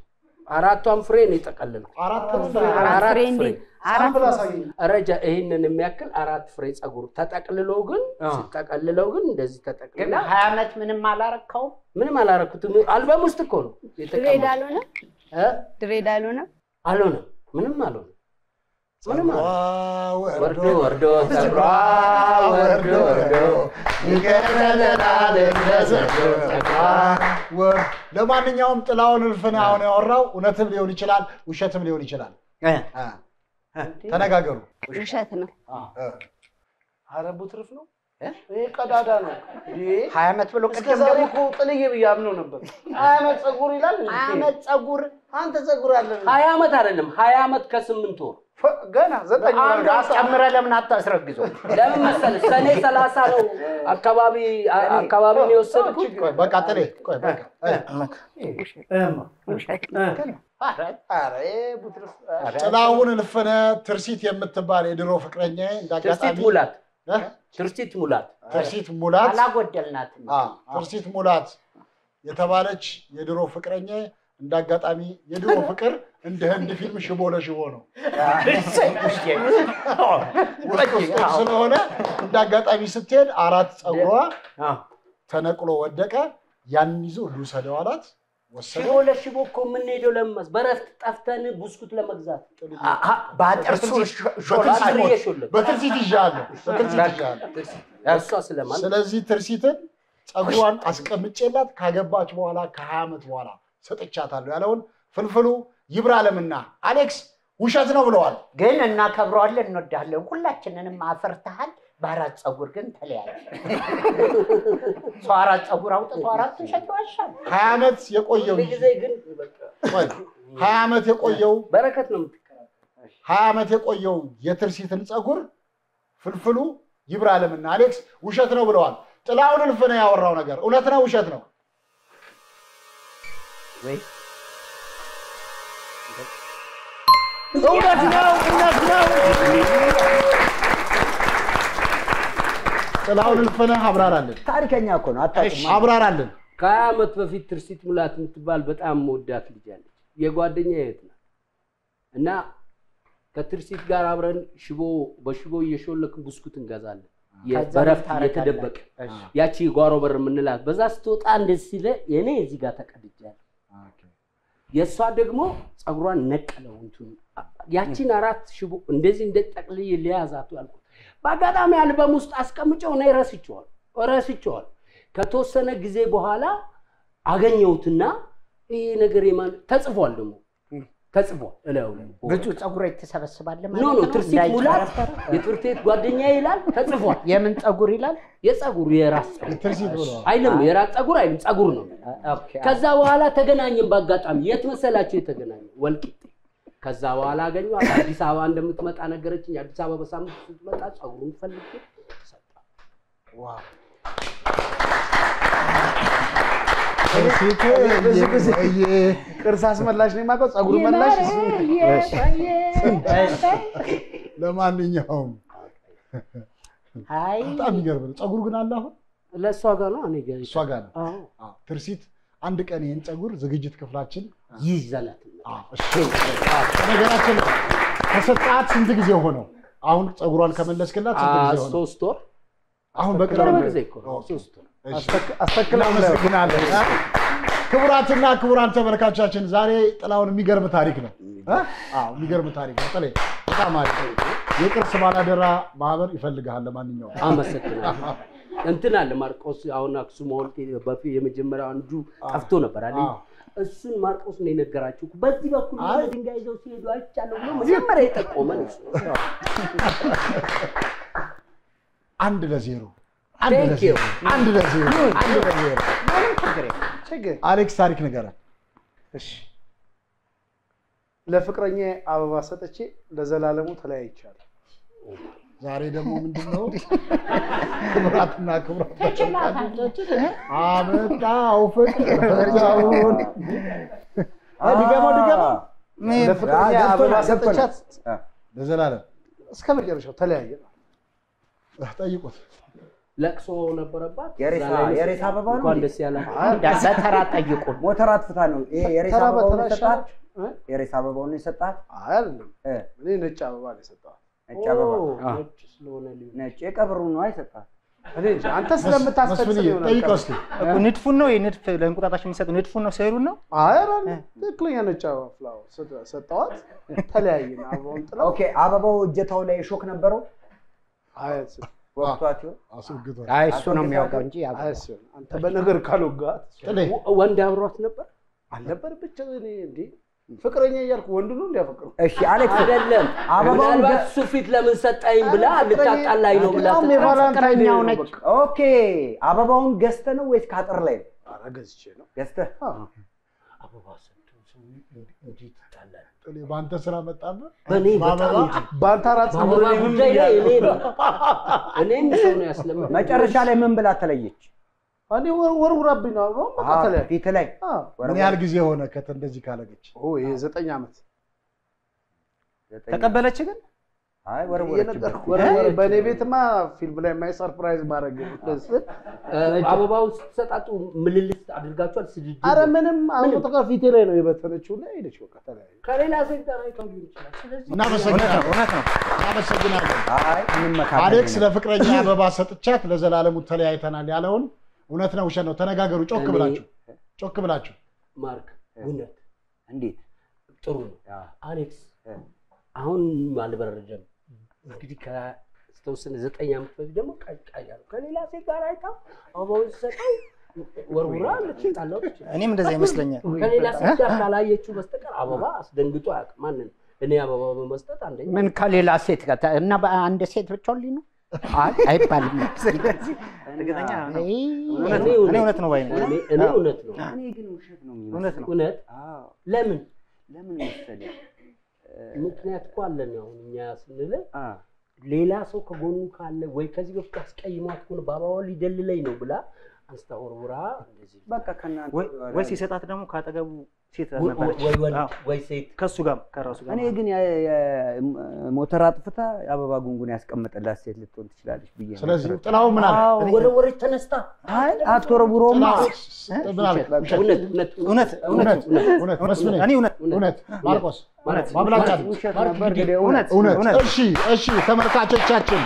አራቷን ፍሬ ነው የጠቀለልኩት። አራት አራት ፍሬ እንዴ? አራት ሳምፕል አሳየኝ። ረጃ ይህንን የሚያክል አራት ፍሬ ጸጉር ተጠቅልሎ ግን ሲጠቀልለው ግን እንደዚህ ግን ተጠቅልላ ሀያ ዓመት ምንም አላረካውም። ምንም አላረኩትም። አልበም ውስጥ እኮ ነው ድሬድ የተቀመጠው። አልሆነም? እ? ድሬድ አልሆነም? አልሆነም፣ ምንም አልሆነም። ምንም አልሆነም። ወርዶ ወርዶ ጸጉሯ ወርዶ ወርዶ ይገረመናል እንደ ዘንዶ ጸጉሯ ወር- ለማንኛውም ጥላውን እልፍነህ አሁን ያወራው እውነትም ሊሆን ይችላል፣ ውሸትም ሊሆን ይችላል። አ፣ ተነጋገሩ። ውሸት ነው። ኧረ ቡትርፍ ነው ይሄ ቀዳዳ ነው። ሀያ ዓመት ብሎ እስከ ቅድም ዛሬ ደግሞ እኮ ጥልዬ ብዬ አምነው ነበር። ሀያ ዓመት ጸጉር ይላል እንዴ? ሀያ ዓመት ጸጉር አንተ ጸጉር አለ ሀያ ዓመት አይደለም ሀያ ዓመት ከስምንት ወር ገና ዘጠኝ ወር አንድ ወር ጨምረህ ለምን አታስረግዘው? ለምን መሰለህ ሰኔ ሰላሳ ነው አካባቢ አካባቢውን የወሰድኩት ቆይ በቃ ጥሌ ቆይ በቃ ውሸት ነው። ኧረ ይሄ ቡትርፍ ኧረ ጥላሁን እልፍነህ ትርሲት የምትባል የድሮ ፍቅረኛ ትርሲት እንዳጋጣሚ ሙላት እ? ትርሲት ሙላት ትርሲት ሙላት አላጎደልናትም። አ፣ ትርሲት ሙላት የተባለች የድሮ ፍቅረኛ እንዳጋጣሚ የድሮ ፍቅር እንደ ህንድ ፊልም ሽቦ ለሽቦ ነው። ውስጥ ውስጡን ስለሆነ እንዳጋጣሚ ስትሄድ አራት ጸጉሯ ተነቅሎ ወደቀ። ያንን ይዞ ልውሰደው አላት። ወሰደ። ሽቦ ለሽቦ እኮ የምንሄደው ለምን መሰለህ? በረፍት ጠፍተን ቡስኩት ለመግዛት በጥርሱ በትርሲት አጥርዬ ሞት- ሾለክ። በትርሲት ይዣለሁ። በትርሲት ይዣለሁ። እሷ ስለማል ስለዚህ ትርሲትን ጸጉሯን አስቀምጬላት ካገባች በኋላ ከሀያ ዓመት በኋላ ሰጥቻታለሁ ያለውን ፍልፍሉ ይብራለምና አሌክስ ውሸት ነው ብለዋል። ግን እናከብረዋለን፣ እንወዳለን። ሁላችንንም አፍርተሃል። በአራት ጸጉር ግን ተለያየ። ሰው አራት ጸጉር አውጥቶ አራት ውሸት ይዋሻል። ሀያ ዓመት የቆየው ጊዜ ግን በቃ ቆይ፣ ሀያ ዓመት የቆየው በረከት ነው የምትቀረው። ሀያ ዓመት የቆየው የትርሲትን ጸጉር ፍልፍሉ ይብራለምና አሌክስ ውሸት ነው ብለዋል። ጥላሁን እልፍነህ ያወራው ነገር እውነት ነው ውሸት ነው? እውነት ነው እውነት ነው። ጥላሁን እልፍነህ አብራራለን ታሪከኛ እኮ ነው። አታውቅም። አብራራለን። ከሀያ ዓመት በፊት ትርሲት ሙላት የምትባል በጣም መወዳት ልጅ አለች። የጓደኛ እህት ናት እና ከትርሲት ጋር አብረን ሽቦ በሽቦ እየሾለክን ብስኩት እንገዛለን። ከዛ በረፍት ምን ታረጋለህ? እየተደበቀ ያቺ ጓሮ በር የምንላት በዛ ስትወጣ እንደዚህ ሲለ እኔ እዚህ ጋር ተቀድጃለሁ። የእሷ ደግሞ ፀጉሯን ነቀለው እንትኑ ያቺን አራት ሽቦ እንደዚህ እንደ ጠቅልዬ ሊያዛቱ ያልኩት በአጋጣሚ አልበም ውስጥ አስቀምጨው እኔ ረስቼዋለሁ ረስቼዋለሁ። ከተወሰነ ጊዜ በኋላ አገኘሁትና ይሄ ነገር የማን ተጽፏል ደግሞ ተጽፏል እላዩ ላይ ብዙ ጸጉር ትሰበስባለህ ኖ ማለት ኖ ነው? ትርሲት ሙላት እንዳይጨረሰር? የትምህርት ቤት ጓደኛ ይላል ተጽፏል። የምን ጸጉር ይላል? የጸጉር የራስ ጸጉር ትርሲት ብለዋል። አይልም የራስ ጸጉር አይልም ጸጉር ነው። ኦኬ። ከዛ በኋላ ተገናኘን በአጋጣሚ የት መሰላቸው የተገናኘ ወልቂጤ። ከዛ በኋላ አገኘኋት አዲስ አበባ እንደምትመጣ ነገረችኝ። አዲስ አበባ በሳምንት ስትመጣ ጸጉሩን ፈልጌ ትርሲት ብዙ ጊዜ እየ ቅርስ አስመላሽ ነው የማውቀው፣ ጸጉር መላሽ ለማንኛውም አይ በጣም የሚገርም ነው። ጸጉር ግን አለ አሁን ለእሷ ጋር ነው እኔ ጋር እሷ ጋር ነው። አዎ። አዎ፣ ትርሲት አንድ ቀን ይህን ጸጉር ዝግጅት ክፍላችን ይዘላት አዎ፣ እሺ። አዎ፣ ነገራችን ከሰጣት ስንት ጊዜ ሆነው? አሁን ጸጉሯን ከመለስክላት ስንት ጊዜ ሆነው? ሶስት ወር አሁን በቅርብ ቅርብ ነው። ጊዜ እኮ ነው ሶስት ወር እሺ። አስተክላ እናመሰግናለን። ክቡራትና ክቡራን ተመልካቻችን ዛሬ ጥላሁን የሚገርም ታሪክ ነው። እ? አዎ የሚገርም ታሪክ ነው። ጥሌ በጣም አሪፍ የቅርስ ባላደራ ማህበር ይፈልግሃል። ለማንኛውም አመሰግናለሁ። እንትን አለ ማርቆስ አሁን አክሱም ሐውልት በፊት የመጀመሪያው አንዱ ጠፍቶ ነበር አይደል? አዎ። እሱን ማርቆስ ነው የነገራችሁ። በዚህ በኩል የሆነ ድንጋይ ይዘው ሲሄዱ አይቻለሁ ብሎ መጀመሪያ የጠቆመን እሱ ነው። አንድ ለዜሮ አንድ Thank ለዜሮ you. አንድ ለዜሮ አንድ ለዜሮ ምንም ችግር የለም። ችግር አሌክስ ታሪክ ንገረን። እሺ ለፍቅረኛ አበባ ሰጥቼ ለዘላለሙ ተለያይቻለሁ። ዛሬ ደግሞ ምንድን ነው ክቡራትና ክቡራት ተመልካቾቻችን አመጣው ፍቅር ብቻውን ድገመው ድገመው ለፍቅረኛ አበባ ሰጥቻት ለዘላለም እስከ መጨረሻው ተለያየ። ጠይቁት። ለቅሶ ነበረባት። የሬሳ- እዛ ላይ የሬሳ አበባ ነው እንኳን እንዴ? ደስ ያላት። በተራ ጠይቁን። ሞተር አጥፍታ ነው ይሄ የሬሳ ተራ አበባውን በተራ የሰጣት? የሬስ አበባውን ነው የሰጣት? አይ አይደለም፣ እኔ ነጭ አበባ ነው የሰጠኋት። ነጭ አበባ ነጭ ስለሆነ ሊሆን ነጭ የቀብሩ ነው አይሰጣት? እኔ እንጃ፣ አንተ ስለምታስፈጽም ይሆናል። ጠይቀው እስኪ። እኮ ንድፉን ነው ንድፍ ለእንቁጣጣሽ የሚሰጡ ንድፉን ነው ስዕሉን ነው አይ ኧረ ትክክለኛ ነጭ አበባ ፍላወር ሰጠ- ሰጠኋት። ተለያየን። አበባውን ጥላ ኦኬ አበባው እጀታው ላይ ሾክ ነበረው? አያስብ ወቅቷት ይሆን? አስወግቷል። አይ እሱ ነው የሚያውቀው እንጂ ያው አያስብ። አንተ በነገር ካልወጋት ጥሌ ወንድ አብሯት ነበር አልነበር ብቻ እኔ እንዴ ፍቅረኛ እያልኩ ወንድ ነው እንዲያፈቅሩ እሺ አሌክስ አይደለም አበባውን ምናልባት ገ- እሱ ፊት ለምን ሰጠኝ ብላ ልታጣላኝ ነው ብላ በጣም የቫላንታይን ዴይ ነው በቃ። ኦኬ አበባውን ገዝተህ ነው ወይስ ከአጥር ላይ ነው? ኧረ ገዝቼ ነው። ገዝተህ አበባ ሰጥቶ ሰው እንዴት ይጣላል? ጥሌ በአንተ ስራ መጣብህ። በእኔ በጣም በአበባ እንጂ በአንተ አራት ጸጉር በአበባ እኔ ምን ጉዳይ ላይ እኔ ብያለሁ? ነው እኔም ሰው ነው ያስለመደኝ። መጨረሻ ላይ ምን ብላ ተለየች? እኔ ወር- ወርውራብኝ ነው አበባውን በቃ አዎ፣ ተለያየ። ፊት ላይ አዎ። ምን ያህል ጊዜ ሆነ ከተ እንደዚህ ካለገች? ኦ ይሄ ዘጠኝ ዓመት ዘጠኝ- ተቀበለች ግን አይ ወረወረችበት። እየነገርኩህ ወረወረ። በእኔ ቤትማ ፊልም ላይ የማይ ሰርፕራይዝ ማድረግ ስል እ፣ አበባውን ስትሰጣጡ ምልልስ አድርጋችኋል? ስድድብ አረ ምንም አሁን በቃ ፊቴ ላይ ነው የበተነችው እና ሄደች በቃ ተለያዩ። ከሌላ ሴት ጋር አይተው ሊሆን ይችላል። ስለዚህ እናመሰግናለን። እውነት ነው እናመሰግናለን። አይ እንመካከል አሌክስ ነው። ለፍቅረኛ አበባ ሰጥቻት ለዘላለሙ ተለያይተናል ያለውን እውነት ነው ውሸት ነው? ተነጋገሩ። ጮክ እኔ- ብላችሁ ጮክ ብላችሁ ማርክ እውነት እንዴት ጥሩ ነው። አሌክስ አሁን አልበረደም። እንግዲህ ከተወሰነ ዘጠኝ ዓመት በፊት ደግሞ ቀጫያሉ ከሌላ ሴት ጋር አይታው አበባውን ሲሰጠው ወርውራ ልትጣላው ትችላለች። እኔም እንደዛ ይመስለኛል ከሌላ ሴት ጋር ካላየችው በስተቀር አበባ አስደንግጦ አያውቅም። ማንን እኔ አበባ በመስጠት አንደኛ ምን ከሌላ ሴት ጋር ታ- እና በአንድ ሴት ብቻውን ሊኖር አይ አይባልም። እርግጠኛ ነው። አይ፣ እውነት ነው። እኔ እውነት ነው ባይ ነኝ። እኔ እኔ እውነት ነው እኔ ግን ውሸት ነው የሚመስለኝ። እውነት ነው። እውነት አዎ ለምን ለምን መሰለህ? ምክንያት እኮ አለን። አሁን እኛ ስንል አ ሌላ ሰው ከጎኑ ካለ ወይ ከዚህ በፊት አስቀይሟት ከሆነ በአበባ ሊደልለኝ ነው ብላ አንስታ ወርውራ እንደዚህ በቃ ከእናንተ ወይ- ወይ ሲሰጣት ደግሞ ካጠገቡ ሴት ወይ- ነበረች ወይ ወንድ አዎ። ወይ ሴት ከሱ ጋር ከራሱ ጋር እኔ ግን የ- የ- ሞተር አጥፍታ የአበባ ጉንጉን ያስቀመጠላት ሴት ልትሆን ትችላለች ብዬ ነው ስለዚህ የምጠረጥረው። ጥላው ምን አለ? አዎ፣ ወረወረች ተነስታ አይ አትወረውረውማ። ጥላው ምን አለ? ውሸት። እውነት እውነት እውነት እውነት እውነት መስፍኔ እኔ እውነት እውነት ማርቆስ እውነት ማብላጫ ውሸት ነበር እንግዲህ እውነት እውነት እውነት እሺ እሺ ተመልካቾቻችን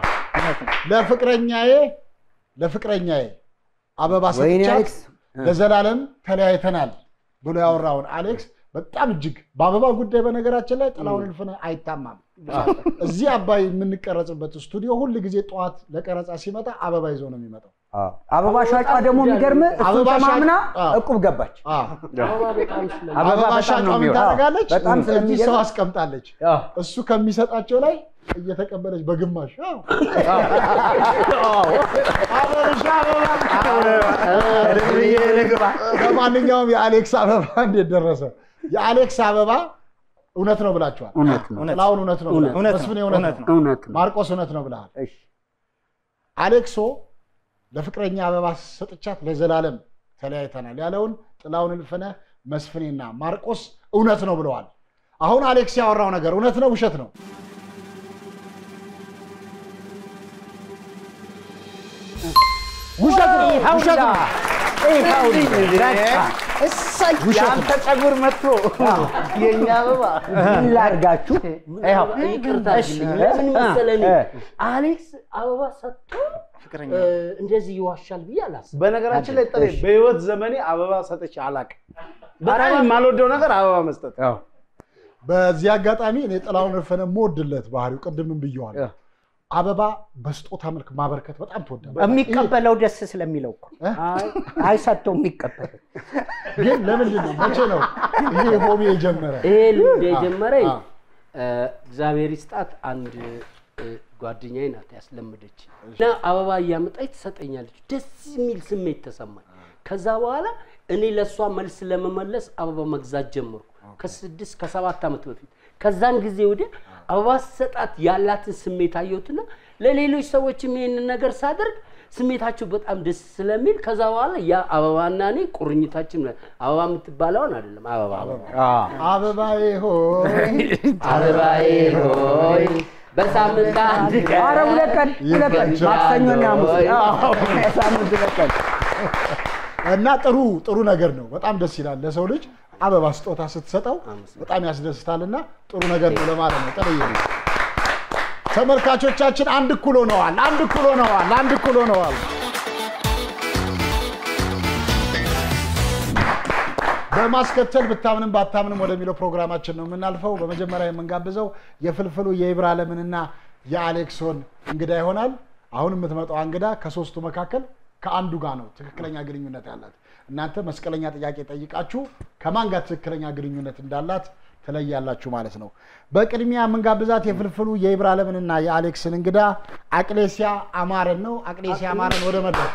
ለፍቅረኛዬ ለፍቅረኛዬ አበባ ወይኔ ሰጥቻት አሌክስ ለዘላለም ተለያይተናል ብሎ ያወራውን አሌክስ በጣም እጅግ በአበባ ጉዳይ በነገራችን ላይ ጥላውን እልፍነህ አይታማም። እዚህ አባይ የምንቀረጽበት ስቱዲዮ ሁል ጊዜ ጠዋት ለቀረጻ ሲመጣ አበባ ይዞ ነው የሚመጣው። አበባ ሻጯ ደግሞ የሚገርም እሱን አበባ ሻጭ- ተማምና አዎ። እቁብ ገባች። አዎ። አበባ በጣም ስለ አበባ አበባ በጣም ሻጯ ነው ምን የሚወጣው። ታደርጋለች? በጣም እዚህ ሰው ስለሚገርም አስቀምጣለች። አዎ። እሱ ከሚሰጣቸው ላይ እየተቀበለች በግማሽ አዎ። አበርሻ አበባ ለማንኛውም የአሌክስ አበባ እንዴት ደረሰ? የአሌክስ አበባ እውነት ነው ብላችኋል። እውነት ነው። ጥላሁን እውነት ነው ብለሃል። እውነት ነው። መስፍኔ እውነት እውነት ነው። እውነት ነው። ማርቆስ እውነት ነው ብለሃል። እሺ አሌክሶ ለፍቅረኛ አበባ ሰጥቻት ለዘላለም ተለያይተናል ያለውን ጥላሁን እልፍነህ፣ መስፍኔና ማርቆስ እውነት ነው ብለዋል። አሁን አሌክስ ያወራው ነገር እውነት ነው ውሸት ነው? ውሸት ነው። ውሸት ነው። እሰይ ውሸት ነው። የአንተ ፀጉር መጥቶ የእኛ አበባ ምን ላድርጋችሁ? ይኸው ይቅርታ እሺ፣ ለምን መሰለህ እኔ እ። አሌክስ አበባ ሰጥቶ ፍቅረኛ እ፣ እንደዚህ ይዋሻል ብዬ አላስብም። በነገራችን ላይ ጥሬ በህይወት ዘመኔ አበባ ሰጥቼ አላውቅም። በጣም የማልወደው ነገር አበባ መስጠት። በዚህ አጋጣሚ እኔ ጥላሁን እልፍነህ የምወድለት ባህሪው ቅድምም ብየዋለሁ። አበባ በስጦታ መልክ ማበርከት በጣም ትወዳለህ። የሚቀበለው ደስ ስለሚለው እኮ እ? አይሰጠው የሚቀበለው ግን ለምንድን ነው መቼ ነው ይሄ ሆቢ የጀመረ? ይሄ ልምድ የጀመረኝ አ- እ፣ እግዚአብሔር ይስጣት አንድ እ፣ ጓደኛዬ ናት ያስለመደች እና አበባ እያመጣች ትሰጠኛለች። ደስ የሚል ስሜት ተሰማኝ። ከዛ በኋላ እኔ ለእሷ መልስ ለመመለስ አበባ መግዛት ጀመርኩ ከስድስት ከሰባት ዓመት በፊት። ከዛን ጊዜ ወዲያ አበባ ስሰጣት ያላትን ስሜት አየሁትና ለሌሎች ሰዎችም ይሄንን ነገር ሳደርግ ስሜታቸው በጣም ደስ ስለሚል ከዛ በኋላ ያ አበባና እኔ ቁርኝታችን አበባ የምትባለውን አይደለም አበባ አበባዬ ሆይ አበባዬ ሆይ በሳምንት አንድ ቀን ኧረ ሁለት ቀን ሁለት ቀን ይመቻል። ማክሰኞና ሐሙስ ወይ- አዎ፣ ሳምንት ሁለት ቀን እና ጥሩ ጥሩ ነገር ነው። በጣም ደስ ይላል። ለሰው ልጅ አበባ ስጦታ ስትሰጠው በጣም ያስደስታልና ጥሩ ነገር ነው ለማለት ነው። ጥሩዬ ነው። ተመልካቾቻችን አንድ እኩል ሆነዋል። አንድ እኩል ሆነዋል። አንድ እኩል ሆነዋል። በማስከተል ብታምንም ባታምንም ወደሚለው ፕሮግራማችን ነው የምናልፈው። በመጀመሪያ የምንጋብዘው የፍልፍሉ የኢብራሂምንና የአሌክሶን እንግዳ ይሆናል። አሁን የምትመጣው እንግዳ ከሶስቱ መካከል ከአንዱ ጋር ነው ትክክለኛ ግንኙነት ያላት። እናንተ መስቀለኛ ጥያቄ ጠይቃችሁ ከማን ጋር ትክክለኛ ግንኙነት እንዳላት ትለያላችሁ ማለት ነው። በቅድሚያ የምንጋብዛት የፍልፍሉ የኢብራሂምንና የአሌክስን እንግዳ አቅሌሲያ አማረን ነው። አቅሌሲያ አማረን ወደ መድረክ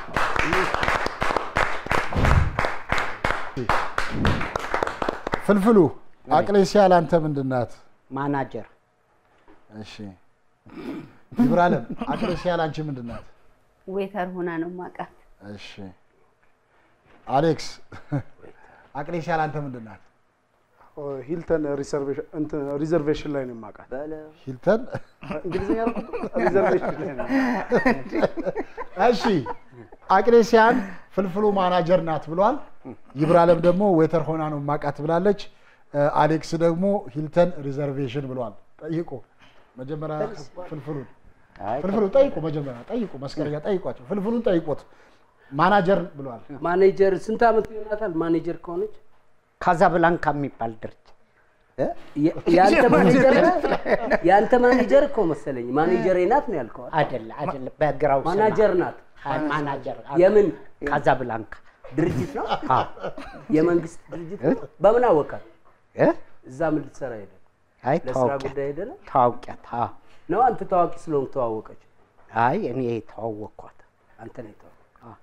ፍልፍሉ አቅሌሲያ ላንተ ምንድን ናት? ማናጀር እሺ ኢብራሂም አቅሌሲያ ላንቺ ምንድን ናት? ዌተር ሆና ነው ማውቃት። እሺ አሌክስ አቅሌሲያ ላንተ ምንድን ናት? ሂልተን ሪዘርቬሽን ላይ ነው የማውቃት። ሂልተን እንግሊዝኛ ሪዘርቬሽን ላይ ነው። እሺ አቅሌሲያን ፍልፍሉ ማናጀር ናት ብሏል። ይብራለም ደግሞ ዌተር ሆና ነው ማቃት ብላለች። አሌክስ ደግሞ ሂልተን ሪዘርቬሽን ብሏል። ጠይቁ መጀመሪያ ፍልፍሉን ፍልፍሉ ጠይቁ መጀመሪያ ጠይቁ፣ መስቀለኛ ጠይቋቸው። ፍልፍሉን ጠይቁት። ማናጀር ብሏል። ማኔጀር ስንት ዓመት ይሆናታል? ማኔጀር ከሆነች ካዛብላንካ የሚባል ድርጅት የአንተ ማኔጀር የአንተ ማኔጀር እኮ መሰለኝ ማኔጀሬ ናት ነው ያልከው አይደል? አይደለ አይደለ፣ በግራው ስማ። ማናጀር ናት። አይ፣ ማናጀር የምን ካዛብላንካ ድርጅት ነው? አዎ። የመንግስት ድርጅት ነው? በምን አወቃት? እ? እዛ ምን ልትሰራ ሄደ? አይ ለስራ ተዋውቂያት ጉዳይ ሄደ ነው? ተዋውቂያት። አዎ። ነው አንተ ታዋቂ ስለሆንክ ተዋወቀች? አይ እኔ ተዋወቅኳት። አንተ ነው የተዋወቀው?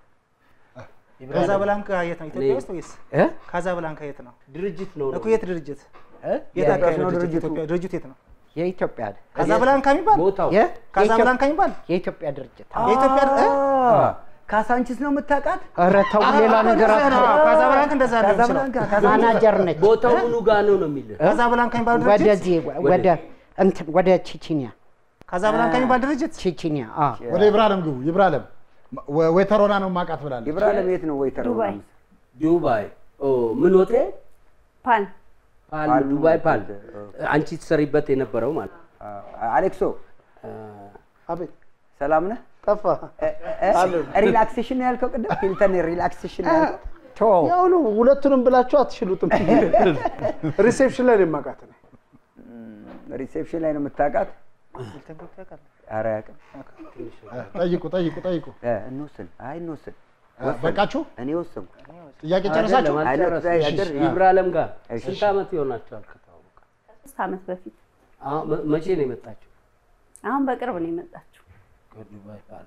ካዛብላንካ የት ነው? ኢትዮጵያ ውስጥ ወይስ እ? ካዛብላንካ የት ነው? ድርጅት ነው እኮ የት ድርጅት? እ? የት አካባቢ ነው ነው ድርጅት? ድርጅቱ? ኢትዮጵያ ድርጅቱ የት ነው? የኢትዮጵያ ካዛብላንካ የሚባል ቦታው የ- ካዛብላንካ የሚባል የኢትዮጵያ ድርጅት የኢትዮጵያ እ? ካሳንቺስ ነው የምታውቃት? ኧረ ተው ሌላ ነገር እንደዛ ነው። አትበል። ካዛብላንካ እንደዛ ነው የሚችለው። ካዛብላንካ ካዛብላንካ ማናጀር ነች። ቦታው ምኑ ጋር ነው ነው የሚልህ? ካዛብላንካ የሚባል ድርጅት ወደዚህ ወደ እንትን ወደ ቺቺኒያ ካዛብላንካ የሚባል ድርጅት ቺቺኒያ አዎ። ወደ ኢብራሂም ግቡ። ኢብራሂም ዌተር ሆና ነው ማቃት ብላለች። ኢብራሂም የት ነው ዌተር? ዱባይ ዱባይ ኦ ምን ሆቴል? ፓል ፓል ዱባይ ፓል። አንቺ ትሰሪበት የነበረው ማለት ነው። አሌክሶ አቤት ሰላም ነህ? ጠፋ። ሪላክሴሽን ነው ያልከው ቅድም? ሂልተን ሪላክሴሽን ነው ያልከው? ተወው። ያው ነው ሁለቱንም ብላችሁ አትችሉትም። ሪሴፕሽን ላይ ነው የማውቃት እኔ። ሪሴፕሽን ላይ ነው የምታውቃት? ኧረ አያውቅም። ጠይቁ ጠይቁ ጠይቁ። እ፣ እንወስን። አይ እንወስን። በቃችሁ? እኔ ወሰንኩ። ጥያቄ ጨረሳችሁ? አይደለም፣ አይነት አልጨረስም። ያደር- ይብራለም ጋር እሺ። ስንት ዓመት ይሆናቸዋል ከተዋወቁ? ሶስት ዓመት በፊት አሁን መ- መቼ ነው የመጣችው? አሁን በቅርብ ነው የመጣችው። ከዱባይ ፓል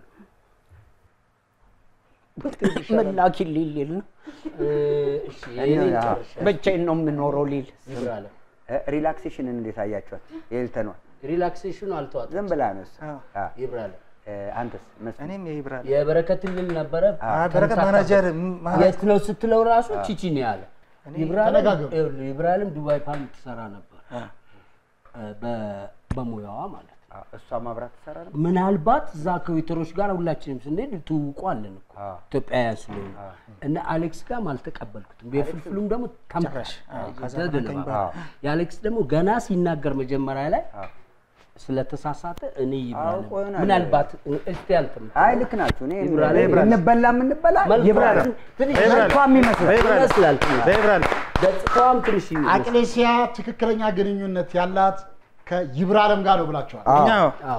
ምን ላኪልኝ ሊል ነው። እ፣ እሺ የእኔን አዎ። ጨርሻለሁ። ብቻዬን ነው የምኖረው ሊል ይብራለም እ፣ ሪላክሴሽንን እንዴት አያችኋት? የሂልተኗን ሪላክሴሽኑ አልተዋጠም። ዝም ብላ ነው እሱ። አዎ። አ፣ ይብራለም እ፣ አንተስ መስፍን? እኔም የይብራል የበረከት ልል ነበረ በረከት ማናጀር የት ነው ስትለው ራሱ ቺቺን ያለ ይብራለም ተነጋገሩ። ይኸውልህ፣ ይብራለም ዱባይ ፓል ትሰራ ነበር እ፣ በ- በሙያዋ ማለት ነው። አ፣ እሷ ማብራት ትሰራ ነው? ምናልባት እዛ ከዌተሮች ጋር ሁላችንም ስንሄድ ትውውቁ አለን እኮ አዎ። ኢትዮጵያውያን ስለሆኑ እና አሌክስ ጋርም አልተቀበልኩትም። የፍልፍሉም ደግሞ ተምራሽ የአሌክስ ደግሞ ገና ሲናገር መጀመሪያ ላይ ስለተሳሳተ እኔ ይብራለም አውቆ ይሆናል። ምናልባት እስቲ አንተም አይ ልክ ናችሁ። እኔ ይብራል። እንበላ የምንበላ ይብራል። ትንሽ መልኳ የሚመስለው ይመስላል ትንሽ በይብራል ገጽታዋም ትንሽ ይመስላል። አቅሌሲያ ትክክለኛ ግንኙነት ያላት ከይብራለም ጋር ነው ብላችኋል። እኛ አዎ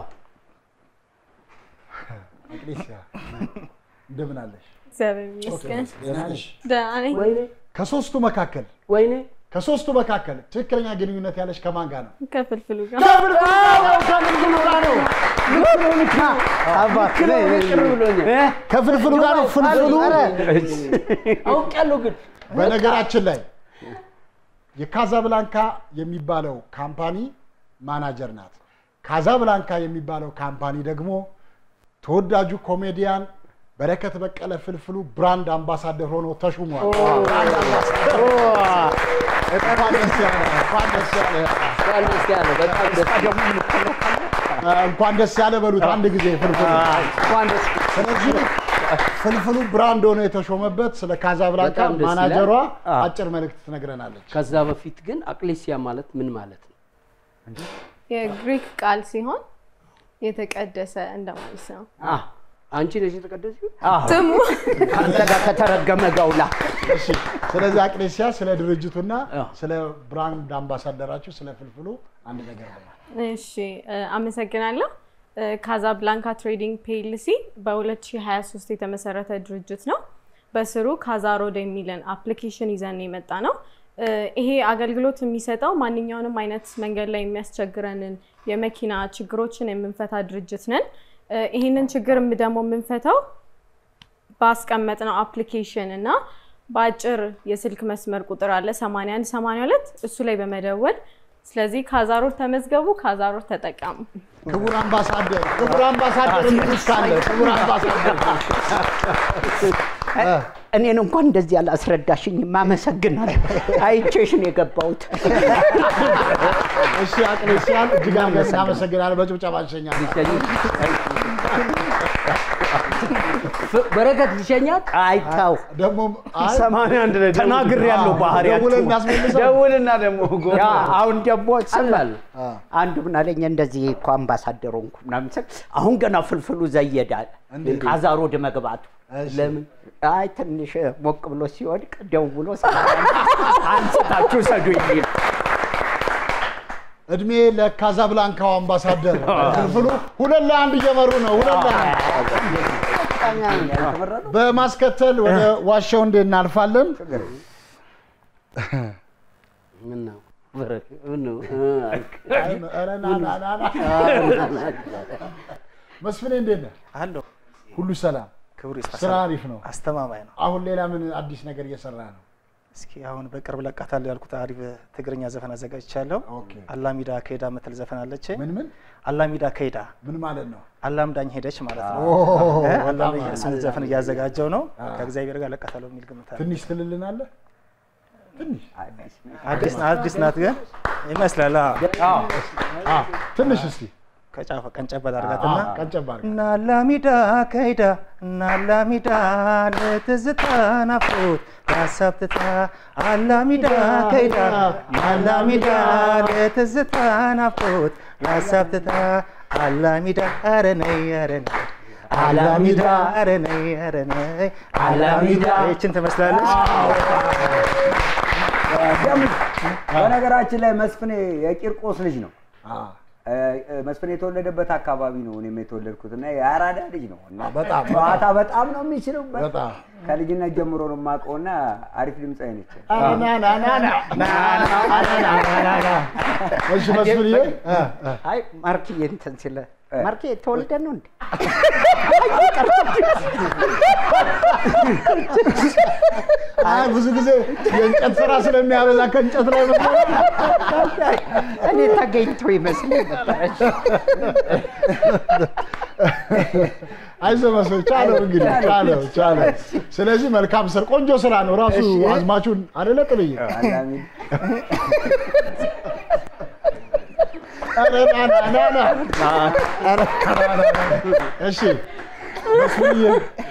አቅሌሲያ እንደምን አለሽ? እግዚአብሔር ይመስገን ደህና ነሽ? ደህና ነኝ። ወይኔ ከሶስቱ መካከል ወይኔ ከሶስቱ መካከል ትክክለኛ ግንኙነት ያለሽ ከማን ጋር ነው? ከፍልፍሉ ጋር ከፍልፍሉ ጋር ነው። ከፍልፍሉ ጋር ነው። አባት ቅር ብሎኛል። ከፍልፍሉ ጋር ነው። ፍልፍሉ አውቄያለሁ ግን በነገራችን ላይ የካዛብላንካ የሚባለው ካምፓኒ ማናጀር ናት። ካዛብላንካ የሚባለው ካምፓኒ ደግሞ ተወዳጁ ኮሜዲያን በረከት በቀለ ፍልፍሉ ብራንድ አምባሳደር ሆኖ ተሹሟል። ብራንድ አምባሳደር። እንኳን ደስ ያለ፣ እንኳን ደስ ያለ። እንኳን ደስ ያለ በጣም ደስ እንኳን ደስ ያለ በሉት አንድ ጊዜ ፍልፍሉ። ስለዚህ ፍልፍሉ ብራንድ ሆኖ የተሾመበት ስለ ካዛብላንካ በጣም ደስ ይላል። ማናጀሯ አዎ። አጭር መልእክት ትነግረናለች። ከዛ በፊት ግን አቅሌሲያ ማለት ምን ማለት ነው? የግሪክ ቃል ሲሆን የተቀደሰ እንደማለት ነው። አ አንቺ ነሽ የተቀደስሽው? ስሙ ከአንተ ጋር ከተረገመ ገውላ እሺ፣ ስለዚህ አቅሌሲያ ስለ ድርጅቱና ስለ ብራንድ አምባሳደራችሁ ስለ ፍልፍሉ አንድ ነገር በሏል። እሺ እ፣ አመሰግናለሁ። እ፣ ካዛብላንካ ትሬዲንግ ፒኤልሲ በ2023 የተመሰረተ ድርጅት ነው። በስሩ ካዛሮድ የሚልን አፕሊኬሽን ይዘን የመጣ ነው። እ፣ ይሄ አገልግሎት የሚሰጠው ማንኛውንም አይነት መንገድ ላይ የሚያስቸግረንን የመኪና ችግሮችን የምንፈታ ድርጅት ነን። እ፣ ይህንን ችግር ደግሞ የምንፈታው ባስቀመጥነው አፕሊኬሽን እና በአጭር የስልክ መስመር ቁጥር አለ 81 82 እሱ ላይ በመደወል ስለዚህ ካዛሮድ ተመዝገቡ፣ ካዛሮድ ተጠቀሙ። ክቡር አምባሳደር ክቡር አምባሳደር የሚሉት ካለ ክቡር አምባሳደር እኔን እንኳን እንደዚህ አላስረዳሽኝም። አመሰግናለሁ። አይቼሽ ነው የገባሁት። እሺ አቅሌሲያን እጅግ አድርገን እናመሰግናለን። በጭብጨባ እንሸኛለን። በረከት ልሸኛት አይታው ደግሞ ሰማንያ አንድ ላይ ተናግሬያለሁ ባህሪያችሁ። ደውለን እናስመልሰው። ደውልና ደግሞ ጎ- ያ አሁን ደግሞ ስም አባል አንዱ ምን አለኝ እንደዚህ እኮ አምባሳደር ሆንኩ ምናምን ስል አሁን ገና ፍልፍሉ ዘየዳል ካዛሮድ መግባቱ ለምን አይ ትንሽ ሞቅ ብሎ ሲወድቅ ደውሎ አንስታችሁ ሰዱ የሚል እድሜ ለካዛብላንካው አምባሳደር ፍልፍሉ ሁለት ለአንድ እየመሩ ነው። ሁለት ለአንድ በማስከተል ወደ ዋሻው እንዴ እናልፋለን። ምን ነው በረከት ምን ነው ኧረ ና ና ና ና። መስፍኔ እንዴት ነህ? አለሁ ሁሉ ሰላም? ክብሩ ይስፋ። ስራ አሪፍ ነው። አስተማማኝ ነው። አሁን ሌላ ምን አዲስ ነገር እየሰራ ነው? እስኪ አሁን በቅርብ ለቃታለሁ ያልኩት አሪፍ ትግርኛ ዘፈን አዘጋጅቻለሁ። አላሚዳ ከሄዳ ምትል ዘፈን አለች። ምን ምን አላሚዳ ከሄዳ ምን ማለት ነው? አላምዳኝ ሄደች ማለት ነው። ኦ፣ እ? በጣም አላም- አሪፍ። እሱን ዘፈን እያዘጋጀው ነው። አ። ከእግዚአብሔር ጋር ለቃታለሁ የሚል ግምት አለ። ትንሽ ትልልናለህ? ትንሽ አዲስ አዲስ ናት ግን ይመስላል። አዎ። አ፣ ትንሽ እስቲ ከጫፈ ቀንጨበል አድርጋትና አ፣ ቀንጨብ አድርግ። እናላሚዳ ከይዳ እናላሚዳ ለትዝታ ናፍቆት ያሳብትታ አላሚዳ ከይዳ እናላሚዳ ለትዝታ ናፍቆት ያሳብትታ አላሚዳ ኧረ ነይ ኧረ ነይ አላሚዳ ኧረ ነይ ኧረ ነይ አላሚዳ ይችን ትመስላለች። በነገራችን ላይ መስፍኔ የቂርቆስ ልጅ ነው። እ፣ እ፣ መስፍኔ የተወለደበት አካባቢ ነው እኔም የተወለድኩት እና የአራዳ ልጅ ነው እና በጣም ጨዋታ በጣም ነው የሚችለው። በጣም ከልጅነት ጀምሮ ነው የማውቀው እና አሪፍ ድምፃዊ ነች። ኧረ ና ና ና ና ና ና ና ና ና ና። እሺ መስፍንዬ እ፣ እ። አይ ማርክዬ እንትን ሲለ ማርኬ ተወልደ ነው እንዴ? አይ ብዙ ጊዜ የእንጨት ስራ ስለሚያበዛ ከእንጨት ላይ ነው። እኔ ተገኝቶ ይመስለኝ ነበር። አይዞህ መስሎኝ ቻለው እንግዲህ ቻለው ቻለው። ስለዚህ መልካም ስራ ቆንጆ ስራ ነው ራሱ እሺ። አዝማቹን አይደለ ጥልዬ? አላሚ ኧረ ና ና ና ና ኧረ ና ና ና ና። እሺ መስፍንዬ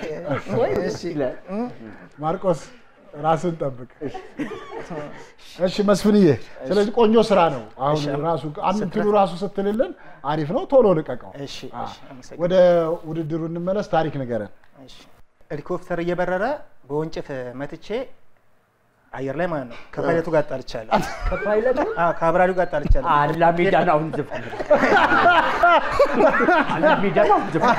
ማርቆስ ራስን ጠብቅ። እሺ መስፍንዬ፣ ስለዚህ ቆንጆ ስራ ነው። አሁን ራሱ እንትኑ ራሱ ስትልልን አሪፍ ነው። ቶሎ ልቀቀው። እሺ እሺ፣ አመሰግናለሁ። ወደ ውድድሩ እንመለስ። ታሪክ ንገረን። እሺ። ሄሊኮፕተር እየበረረ በወንጭፍ መትቼ አየር ላይ ማለት ነው ከፓይለቱ ጋር ጣልቻለሁ። ከፓይለቱ አዎ ከአብራሪው ጋር ጣልቻለሁ። አላሚዳን አሁን ዝፈን አላሚዳን አሁን ዝፈን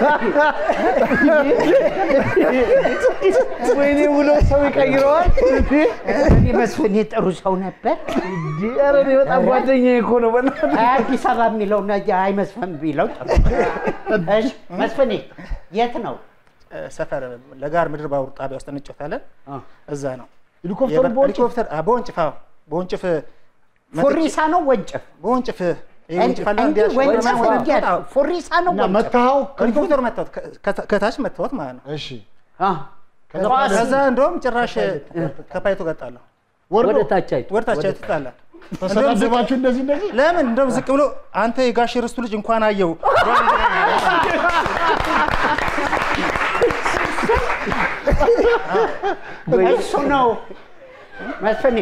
ወይኔ ብሎ ሰው ይቀይረዋል። እኔ መስፍኔ ጥሩ ሰው ነበር። ኧረ እኔ በጣም ጓደኛዬ እኮ ነው። በእናትህ አይ አዲስ አበባ የሚለው ነገ አይመስፈን ቢለው ጥሩ። እሺ መስፍኔ የት ነው? ሰፈር ለጋር ምድር ባቡር ጣቢያ ውስጥ እንጮታለን። እዛ ነው ሄሊኮፕተሩ የበር- በወንጭፍ? ሄሊኮፕተር አ፣ በወንጭፍ አዎ፣ በወንጭፍ መትቼ- ፉሪሳ ነው ወንጭፍ? በወንጭፍ ይሄ ወንጭፍ አለ እንጂ እንዲያሽ- ወንጭፍ ወደ- እንዲያ አዎ፣ ፉሪሳ ነው እና ወንጭፍ? መታኸው? ሄሊኮፕተር መታወት ከ- ከታች መታወት ማለት ነው። እሺ አ፣ ከዛ ከዛ እንደውም ጭራሽ ከፓይለቱ ጋር ጣለሁ። ወርዶ ወደ ታች አይቶ ወደ ታች ትጣላ ተሰዳደባችሁ እንደዚህ እንደዚህ ለምን እንደውም ዝቅ ብሎ አንተ የጋሽ ርስቱ ልጅ እንኳን አየው እሱ ነው መስፍኔ።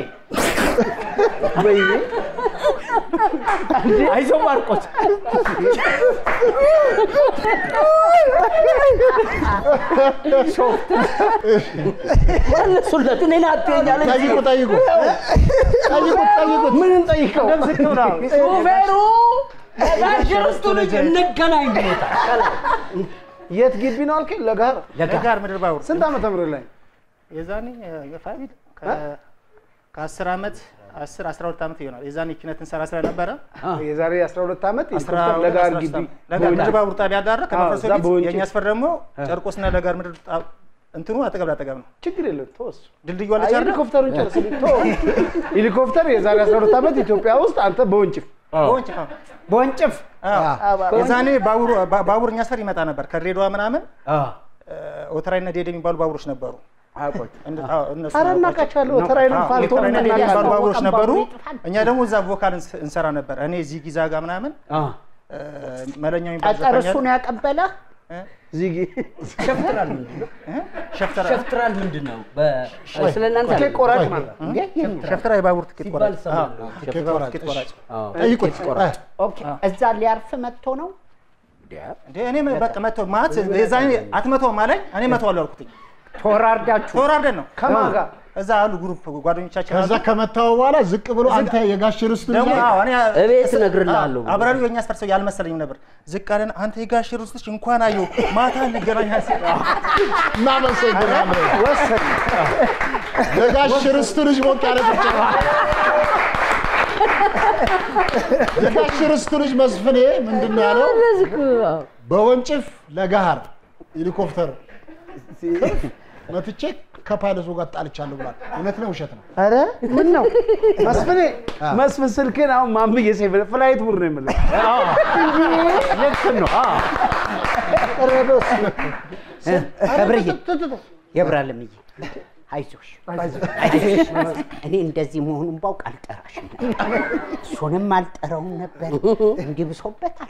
አይዞህ ማርቆስ መለሱለት። እኔን አትይኛል እንጂ። ጠይቁ ጠይቁ ጠይቁት ጠይቁት ምን እንጠይቀው? ሹፌሩ ጋሽ ርስቱ ልጅ እንገናኝ ብሎታል። የት ግቢ ነው አልከኝ? ለጋር ለጋር ምድር ባቡር ስንት ዓመተ ምህረት ላይ የዛኔ ፋሚል ከአስር ዓመት አስር አስራ ሁለት ዓመት ይሆናል። የዛኔ ኪነት እንሰራ ስለነበረ የዛሬ 12 ዓመት አስራ የኢትዮጵያ ሁለት ለጋር አስራ ግቢ ሶስት ለጋር ምድር ባቡር ጣቢያ ዳር ከመፍረሱ እዛ በፊት በወንጪ የእኛ ሰፈር ደግሞ ጨርቆስና ለጋር ምድር ጣ- እንትኑ አጠገብ ላጠገብ ነው። ችግር የለም ተወሱ። ድልድዩ አለች አይደል? ሄሊኮፕተሩን ጨርስልኝ። ተወው። ሄሊኮፕተር የዛሬ 12 ዓመት ኢትዮጵያ ውስጥ አንተ በወንጭፍ በወንጭፍ አዎ። በወንጭፍ አዎ። የዛኔ ባቡር ባ- ባቡር እኛ ሰፈር ይመጣ ነበር ከድሬዳዋ ምናምን ኦተራይና ዴድ የሚባሉ ባቡሮች ነበሩ። እንደ- አዎ፣ እነሱ ኧረ ነበሩ። እናውቃቸዋለሁ። ኦተራይንም አዎ፣ ፋልቶም ኦተራይና ዴድ የሚባሉ እናውቃለን። ባቡሮች ታወቀን ነበሩ። ባቡር ይጥፋል። እኛ ደግሞ እዛ ቮካል እንስ- እንሰራ ነበር። እኔ ዚጊ ዛጋ ምናምን እ፣ መለኛው የሚባል ጠጠር ዘፋኝ እሱ አለ። ነው ያቀበለህ? ዚጊ ሸፍትራል ምንድን ነው? ሸፍተራ ሸፍትራል ምንድን ነው? በ- ስለ እናንተ ትኬት አይደለም። ቆራጭ ማለት ነው። እንዴ? የምን? ሸፍተራ የባቡር ትኬት ሲባል ቆራጭ እሰማለሁ። አዎ፣ ትኬት የባቡር ቆራጭ፣ ትኬት ቆራጭ ጠይቁት እ፣ ኦኬ፣ እዛ ሊያርፍ መጥቶ ነው? እንዴ እኔ በቃ መቶ ማለት የዛኔ አትመተውም አለኝ። እኔ መተዋለሁ አልኩትኝ። ተወራርዳችሁ ተወራርደን ነው ከማን ጋር? እዛ አሉ ግሩፕ ጓደኞቻችን ከዛ አሉ። ከመታው በኋላ ዝቅ ብሎ አንተ የጋሽ ርስቱ ልጅ ደግሞ ነህ? አዎ፣ እኔ እቤት እስ- እነግርልሃለሁ አዎ፣ አብራሪው የእኛ ሰፈር ሰው ያልመሰለኝም ነበር። ዝቅ አለን። አንተ የጋሽ ርስቶች እንኳን አየሁ ማታ እንገናኛ ሲል እናመሰግናለን። ወሰን የጋሽ ርስቱ ልጅ ሞቅ ያለ ጭብጨባ። የጋሽ ርስቱ ልጅ መስፍኔ ምንድን ነው ያለው? በወንጭፍ ለጋሃር ሄሊኮፕተር መትቼ ከፓይለቱ ጋር ጣልቻለሁ ብሏል። እውነት ነው ውሸት ነው? ኧረ ምን ነው መስፍኔ፣ መስፍን ስልክን አሁን ማምዬ ሴፍ ፍላይት ሙር ነው የምልህ ልክ ነው። አዎ። ገብርዬ የብራለምዬ አይዞሽ አይዞሽ። እኔ እንደዚህ መሆኑን ባውቅ አልጠራሽም ነበር። እሱንም አልጠራውም ነበር። እንዲህ ብሶበታል።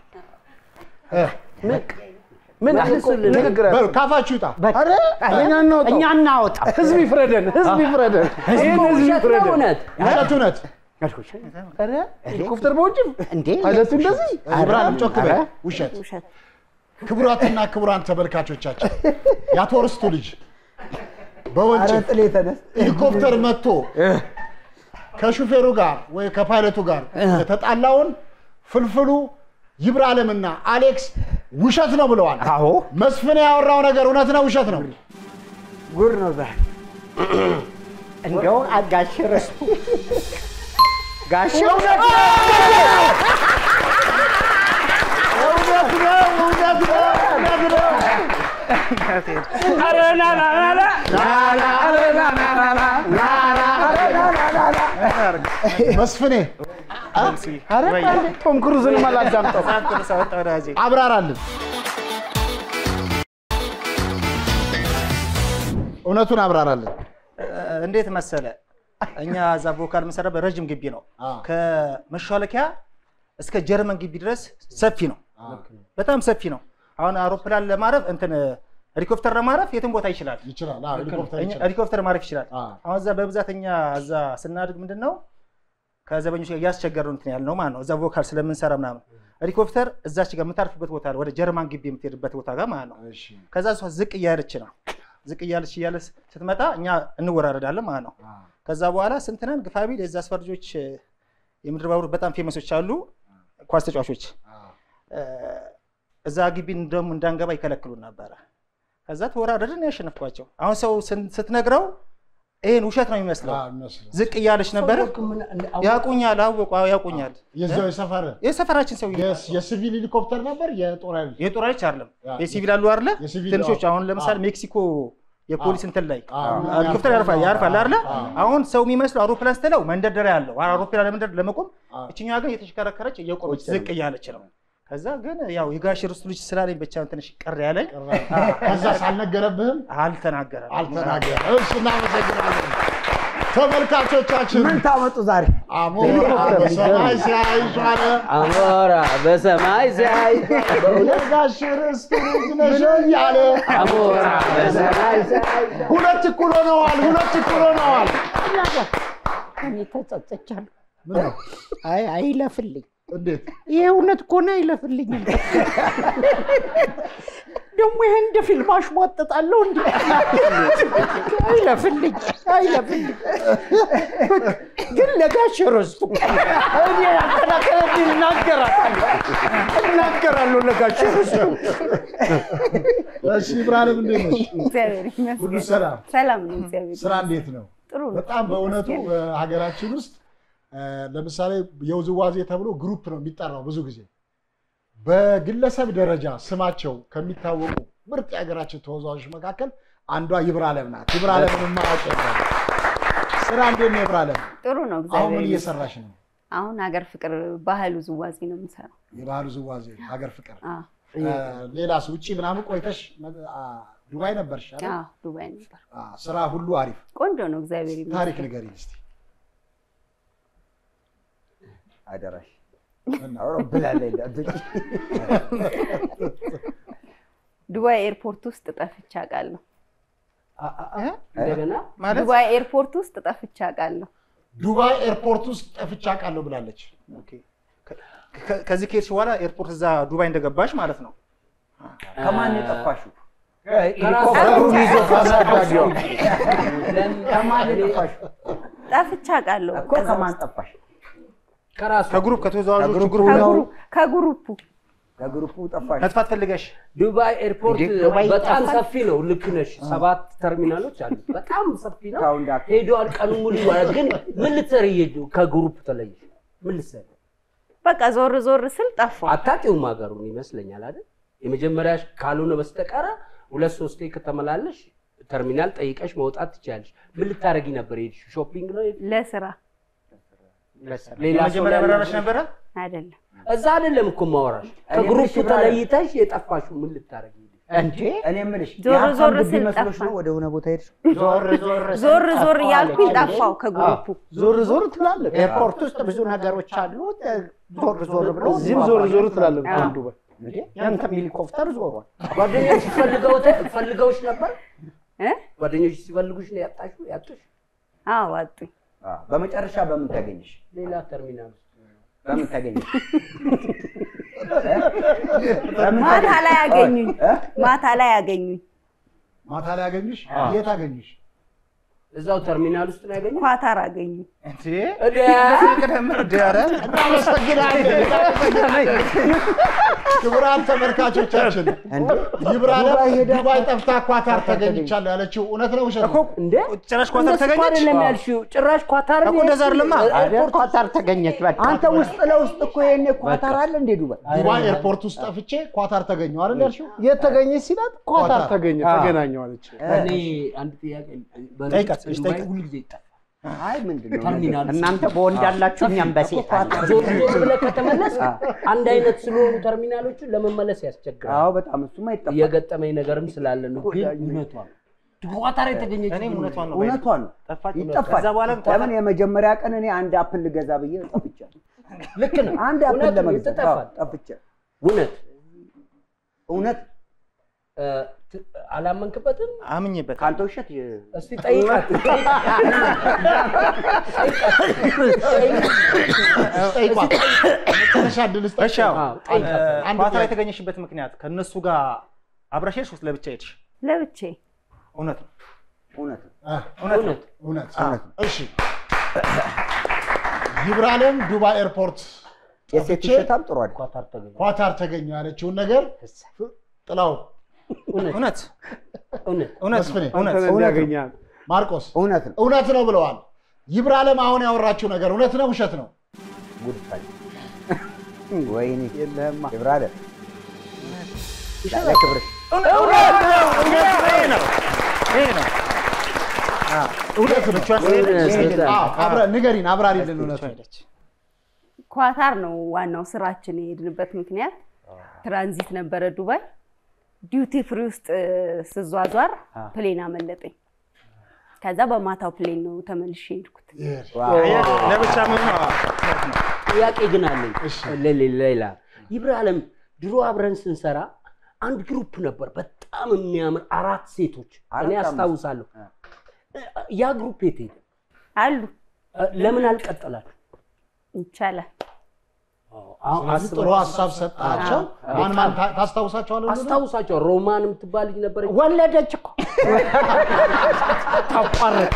ምን መልሱልን። ንግግር በሉ ካፋችሁ ይውጣ። ኧረ እኛ እናወጣው እኛ እናወጣ ህዝብ ይፍረደን፣ ህዝብ ይፍረደን። ይህን ህዝብ ውሸት ነው ይፍረደን። እውነት? ውሸት እውነት ኧረ ሄሊኮፕተር በወንጭፍ እንዴ ፓይለቱ እንደዚህ ብርሃንም ጮክ በይ። ኧረ፣ ውሸት ውሸት ክቡራትና ክቡራን ተመልካቾቻችን የአቶ ርስቱ ልጅ በወንጭፍ ጥሌ ተነስ ሄሊኮፕተር መጥቶ ከሹፌሩ ጋር ወይ ከፓይለቱ ጋር የተጣላውን ፍልፍሉ ይብራለምና አሌክስ ውሸት ነው ብለዋል። አዎ መስፍን ያወራው ነገር እውነት ነው ውሸት ነው? ጉድ ነው ዛሬ። እንደው ጋሽ ርስቱ ጋሽ እውነት ነው! እውነት ነው! እውነት ነው! እውነት ነው! መስፍኔ ቶም ክሩዝንም አላዳምጠው አብራራልን። እውነቱን አብራራልን። እንዴት መሰለ እኛ እዛ ቮካል የምንሰራበት ረዥም ግቢ ነው። ከመሿለኪያ እስከ ጀርመን ግቢ ድረስ ሰፊ ነው፣ በጣም ሰፊ ነው። አሁን አውሮፕላን ለማረፍ እንትን ሄሊኮፕተር ለማረፍ የትም ቦታ ይችላል። ይችላል። አዎ፣ ሄሊኮፕተር እኛ- ይችላል። ሄሊኮፕተር ማረፍ ይችላል። አዎ። አሁን እዛ በብዛት እኛ እዛ ስናድግ ምንድን ነው ከዘበኞች ጋር እያስቸገር ነው እንትን ያልነው ማለት ነው። እዛ ቮካል ስለምንሰራ ምናምን ሄሊኮፕተር እዛች ጋር የምታርፍበት ቦታ አለ፣ ወደ ጀርመን ግቢ የምትሄድበት ቦታ ጋር ማለት ነው። እሺ። ከዛ እሷ ዝቅ እያለች ነው ዝቅ እያለች እያለ ስትመጣ እኛ እንወራረዳለን ማለት ነው። ከዛ በኋላ ስንት ነን ግፋቢል የዛ አስፋር ልጆች እ፣ የምድር ባቡር በጣም ፌመሶች አሉ ኳስ ተጫዋቾች እ፣ እዛ ግቢ እንደውም እንዳንገባ ይከለክሉን ነበረ። ከዛ ተወራረድን ያሸነፍኳቸው። አሁን ሰው ስን- ስትነግረው ይሄን ውሸት ነው የሚመስለው። አዎ፣ ይመስላል። ዝቅ እያለች ነበረ። ያውቁኛል፣ አወቁ፣ አዎ፣ ያውቁኛል። የዛው የሰፈር የሰፈራችን ሰው የስ- የሲቪል ሄሊኮፕተር ነበር የጦር ኃይል የጦር ኃይሎች አይደለም ያ፣ የሲቪል አሉ አይደለ? የሲቪል ትንሾች አዎ። አሁን ለምሳሌ አዎ። ሜክሲኮ የፖሊስ እንትን ላይ አዎ። ሄሊኮፕተር ያርፋል ያርፋል አይደለ? አዎ። አሁን ሰው የሚመስለው አውሮፕላን ስትለው መንደርደሪያ ያለው አውሮፕላን ለመንደር ለመቆም አዎ። እችኛዋ ግን የተሽከረከረች እየቆመች ቁጭ ነው። ዝቅ እያለች ነው። ከዛ ግን ያው የጋሽ ርስቱ ልጅ ስላለኝ ብቻ ትንሽ ቅር ያለኝ ከዛ ሳልነገረብህም አልተናገረም። አልተናገረም። እሺ፣ እናመሰግናለን። ተመልካቾቻችን ምን ታመጡ ዛሬ? አሞራ በሰማይ ሲያይሽ አለ አሞራ በሰማይ ሲያይ የጋሽ ርስቱ ልጅ ነሽ እያለ አሞራ በሰማይ ሲያይ ሁለት እኩል ሆነዋል። ሁለት እኩል ሆነዋል። እኔ ተጸጽቻለሁ። ምን ነው? አይ አይለፍልኝ። እንዴት ይሄ እውነት ከሆነ አይለፍልኝም። ደግሞ ይሄ እንደ ፊልም አሽሟጥጣለሁ እንዴ? አይለፍልኝ፣ አይለፍልኝ። ግን ለጋሽ ርስቱ እኔ ያከራከረ እናገራለሁ እናገራለሁ ለጋሽ ርስቱ እሺ ብርሃንም እንዴት ነሽ? እግዚአብሔር ሁሉ ይመስገን። ሰላም? ሰላም ነው። እግዚአብሔር ስራ እንዴት ነው? ጥሩ ነው። በጣም በእውነቱ በሀገራችን ውስጥ እ፣ ለምሳሌ የውዝዋዜ ተብሎ ግሩፕ ነው የሚጠራው ብዙ ጊዜ በግለሰብ ደረጃ ስማቸው ከሚታወቁ ምርጥ የሀገራችን ተወዛዋዦች መካከል አንዷ ይብራለም ናት። ይብራለምን ማወቅ የለም። ስራ እንዴት ነው ይብራለም? ጥሩ ነው። አሁን እግዚአብሔር ምን ይመስገን። እየሰራሽ ነው? አሁን ሀገር ፍቅር ባህል ውዝዋዜ ነው የምሰራው። የባህል ውዝዋዜ ሀገር ፍቅር። አዎ፣ እ፣ ሌላስ ውጭ ምናምን ቆይተሽ አ፣ ዱባይ ነበርሽ አይደል? አዎ፣ ዱባይ ነበር። አ፣ ስራ ሁሉ አሪፍ። ቆንጆ ነው። እግዚአብሔር ታሪክ ይመስገን። ንገሪኝ እስኪ። አደራሽ አውሮፕላን ላይ እንዳትወጪ። ዱባይ ኤርፖርት ውስጥ ጠፍቼ አውቃለሁ። እንደገና ዱባይ ኤርፖርት ውስጥ ጠፍቼ አውቃለሁ። ዱባይ ኤርፖርት ውስጥ ጠፍቼ አውቃለሁ ብላለች። ከ- ከዚህ ከሄድሽ በኋላ ኤርፖርት እዛ ዱባይ እንደገባሽ ማለት ነው። ከማን የጠፋሽው? ሄሊኮፕተሩን ይዞ ከአሳዳጊው። ከማን የጠፋሽው? ጠፍቼ አውቃለሁ። እኮ ከማን ጠፋሽ? ከራሱ ከግሩፕ ከተወዛዋዦቹ ከግሩፕ ግሩፕ ነው። ከግሩ- ከግሩፑ ከግሩፑ ጠፋሽ? መጥፋት ፈልገሽ ዱባይ ኤርፖርት እንዴ? ዱባይ በጣም ይጠፋል? ሰፊ ነው። ልክ ነሽ። ሰባት ተርሚናሎች አሉ። በጣም ሰፊ ነው። ታው እንዳት ሄደዋል ቀኑ ሙሉ። ግን ምን ልትሰሪ ሄዱ? ከግሩፕ ተለየሽ? ምን ልትሰሪ? በቃ ዞር ዞር ስል ጠፋሁ። አታውቂውም ሀገሩን ይመስለኛል አይደል? የመጀመሪያ ካልሆነ በስተቀረ ሁለት ሶስቴ ከተመላለሽ ተርሚናል ጠይቀሽ መውጣት ትችያለሽ። ምን ልታደርጊ ነበር የሄድሽው? ሾፒንግ ነው የሄድሽው? ለስራ ሌላ ሰው የመጀመሪያ ላይ በረራሽ ነበረ? አይደለም። እዛ አይደለም እኮ ማወራሽ። ከግሩፕ ተለይተሽ የጠፋሽው ምን ልታደርጊ ሄድሽ? እንዴ እኔ የምልሽ ዞር የሀብታም ዞር ግቢ ስል መስሎሽ ጠፋ። ነው ወደ ሆነ ቦታ ሄድሽ? ዞር ዞር ስል ዞር ዞር ጠፋሁ እያልኩኝ አለች። ጠፋሁ ከግሩፑ። ዞር ዞር ትላለህ። ኤርፖርት ውስጥ ብዙ ነገሮች አሉ። ዞር ዞር ብሎ እዚህም ዞር ዞር ትላለህ። አዎ። ዱባይ እንዴ ያንተም ሄሊኮፕተር ዞሯል። ጓደኞች ፈልገው ፈልገውሽ ነበር? እ? ጓደኞች ሲፈልጉሽ ነው ያጣሽው? ያጡሽ? አዎ አጡኝ። አዎ። በመጨረሻ በምን ተገኘሽ? ሌላ ተርሚናል ውስጥ በምን ተገኘሽ? ማታ ላይ አገኙኝ። እ? ማታ ላይ አገኙኝ። ማታ ላይ አገኙሽ? የት አገኙሽ? እዛው ተርሚናል ውስጥ ነው ያገኘው። ኳታር አገኙኝ። እንዴ እደ ቅደምር እንዴ ኧረ ክቡራን ተመልካቾቻችን ይብራለም ዱባይ ጠፍታ ኳታር ተገኝቻለሁ ያለችው እውነት ነው ውሸት ነው? እንደ ጭራሽ ኳታር እነሱ እኮ ተገኘች? አይደለም ያልሽው፣ ጭራሽ ኳታር እኮ እንደዛ አይደለማ። አይደል ኳታር ተገኘች። በቃ አንተ ውስጥ ለውስጥ እኮ ይሄኔ ኳታር አለ እንዴ ዱባይ? ዱባይ ኤርፖርት ውስጥ ጠፍቼ ኳታር ተገኘሁ አይደል ያልሽው? የት ተገኘች ሲላት ኳታር ኳታር። ተገኘ አዎ። ተገናኘው አለች። እኔ አንድ ጥያቄ በእርግጥ ጠይቃት፣ እሺ፣ ዱባይ ጠይቃት። ሁልጊዜ ይጠፋል። አይ ምንድን ነው ተርሚናል ውስጥ እናንተ በወንድ ያላችሁ እኛም በሴት አለ። ዞር ዞር ብለህ ከተመለስ አንድ አይነት ስለሆኑ ተርሚናሎቹ ለመመለስ ያስቸግራል። አዎ በጣም እሱማ ይጠፋል። የገጠመኝ ነገርም ስላለ ነው። ግን እውነቷን ኳታር የተገኘች እኔም እውነቷን ነው እውነቷን ነው ጠፋች። ይጠፋል። ከዛ በኋላ ለምን የመጀመሪያ ቀን እኔ አንድ አፕል ልገዛ ብዬ ጠፍቻለሁ። ልክ ነው። አንድ አፕል እውነት ነው፣ ለመግዛት ይጠፋል። አዎ፣ ጠፍቻለሁ። እውነት እውነት እ፣ ት- አላመንክበትም? አምኜበት ከአንተ ውሸት እስቲ ጠይቃት። ጠይቋት። መጨረሻ እድል ስጥ። እሺ አዎ። አዎ፣ ጠይቃት። አንድ ኳታር ጥያቄ። የተገኘሽበት ምክንያት ከእነሱ ጋር አብረሽ ሄድሽ ወይስ ለብቻ ሄድሽ? ለብቼ እውነት ነው። እውነት ነው። አ፣ እውነት ነው። እውነት እውነት እሺ ይብራለም ዱባይ ኤርፖርት የሴት ጠፍቼ ውሸታም ጥሩ አይደል? ኳታር ተገኘ። ኳታር ተገኘሁ ያለችውን ነገር ጥላው እውነት እውነት እውነት እውነት መስፍኔ፣ ነው። እውነት አንተን እንዲያገኛል ማርቆስ እውነት ነው። እውነት ነው ብለዋል። ይብራለም አሁን ያወራችው ነገር እውነት ነው ውሸት ነው? ጉድ ፈል ወይኔ የለህማ ይብራለ ያለ ክብርሽ እውነት ነው። እውነት ይሄ ነው። ይሄ ነው። እውነት ነው። እውነት ነው። አዎ፣ አብረ- ንገሪን፣ አብራሪልን እውነቱ። ሄደች። ኳታር ነው ዋናው ስራችን የሄድንበት ምክንያት። ትራንዚት ነበረ ዱባይ። ዲዩቲ ፍሪ ውስጥ እ፣ ስዟዟር ፕሌን አመለጠኝ። ከዛ በማታው ፕሌን ነው ተመልሼ ሄድኩት። ለብቻ ምን ጥያቄ ግን አለኝ ሌ- ሌላ ይብራለም ድሮ አብረን ስንሰራ አንድ ግሩፕ ነበር በጣም የሚያምር አራት ሴቶች እኔ አራት አስታውሳለሁ ያ ግሩፕ የት ሄደ አሉ ለምን አልቀጠላችሁ ይቻላል። ስለዚህ ጥሩ ሀሳብ ሰጣቸው። ማን ማን ታ- ታስታውሳቸዋለህ? ሁሉንም? አስታውሳቸው ሮማን የምትባል ልጅ ነበረች ወለደች እኮ ታቋርጣ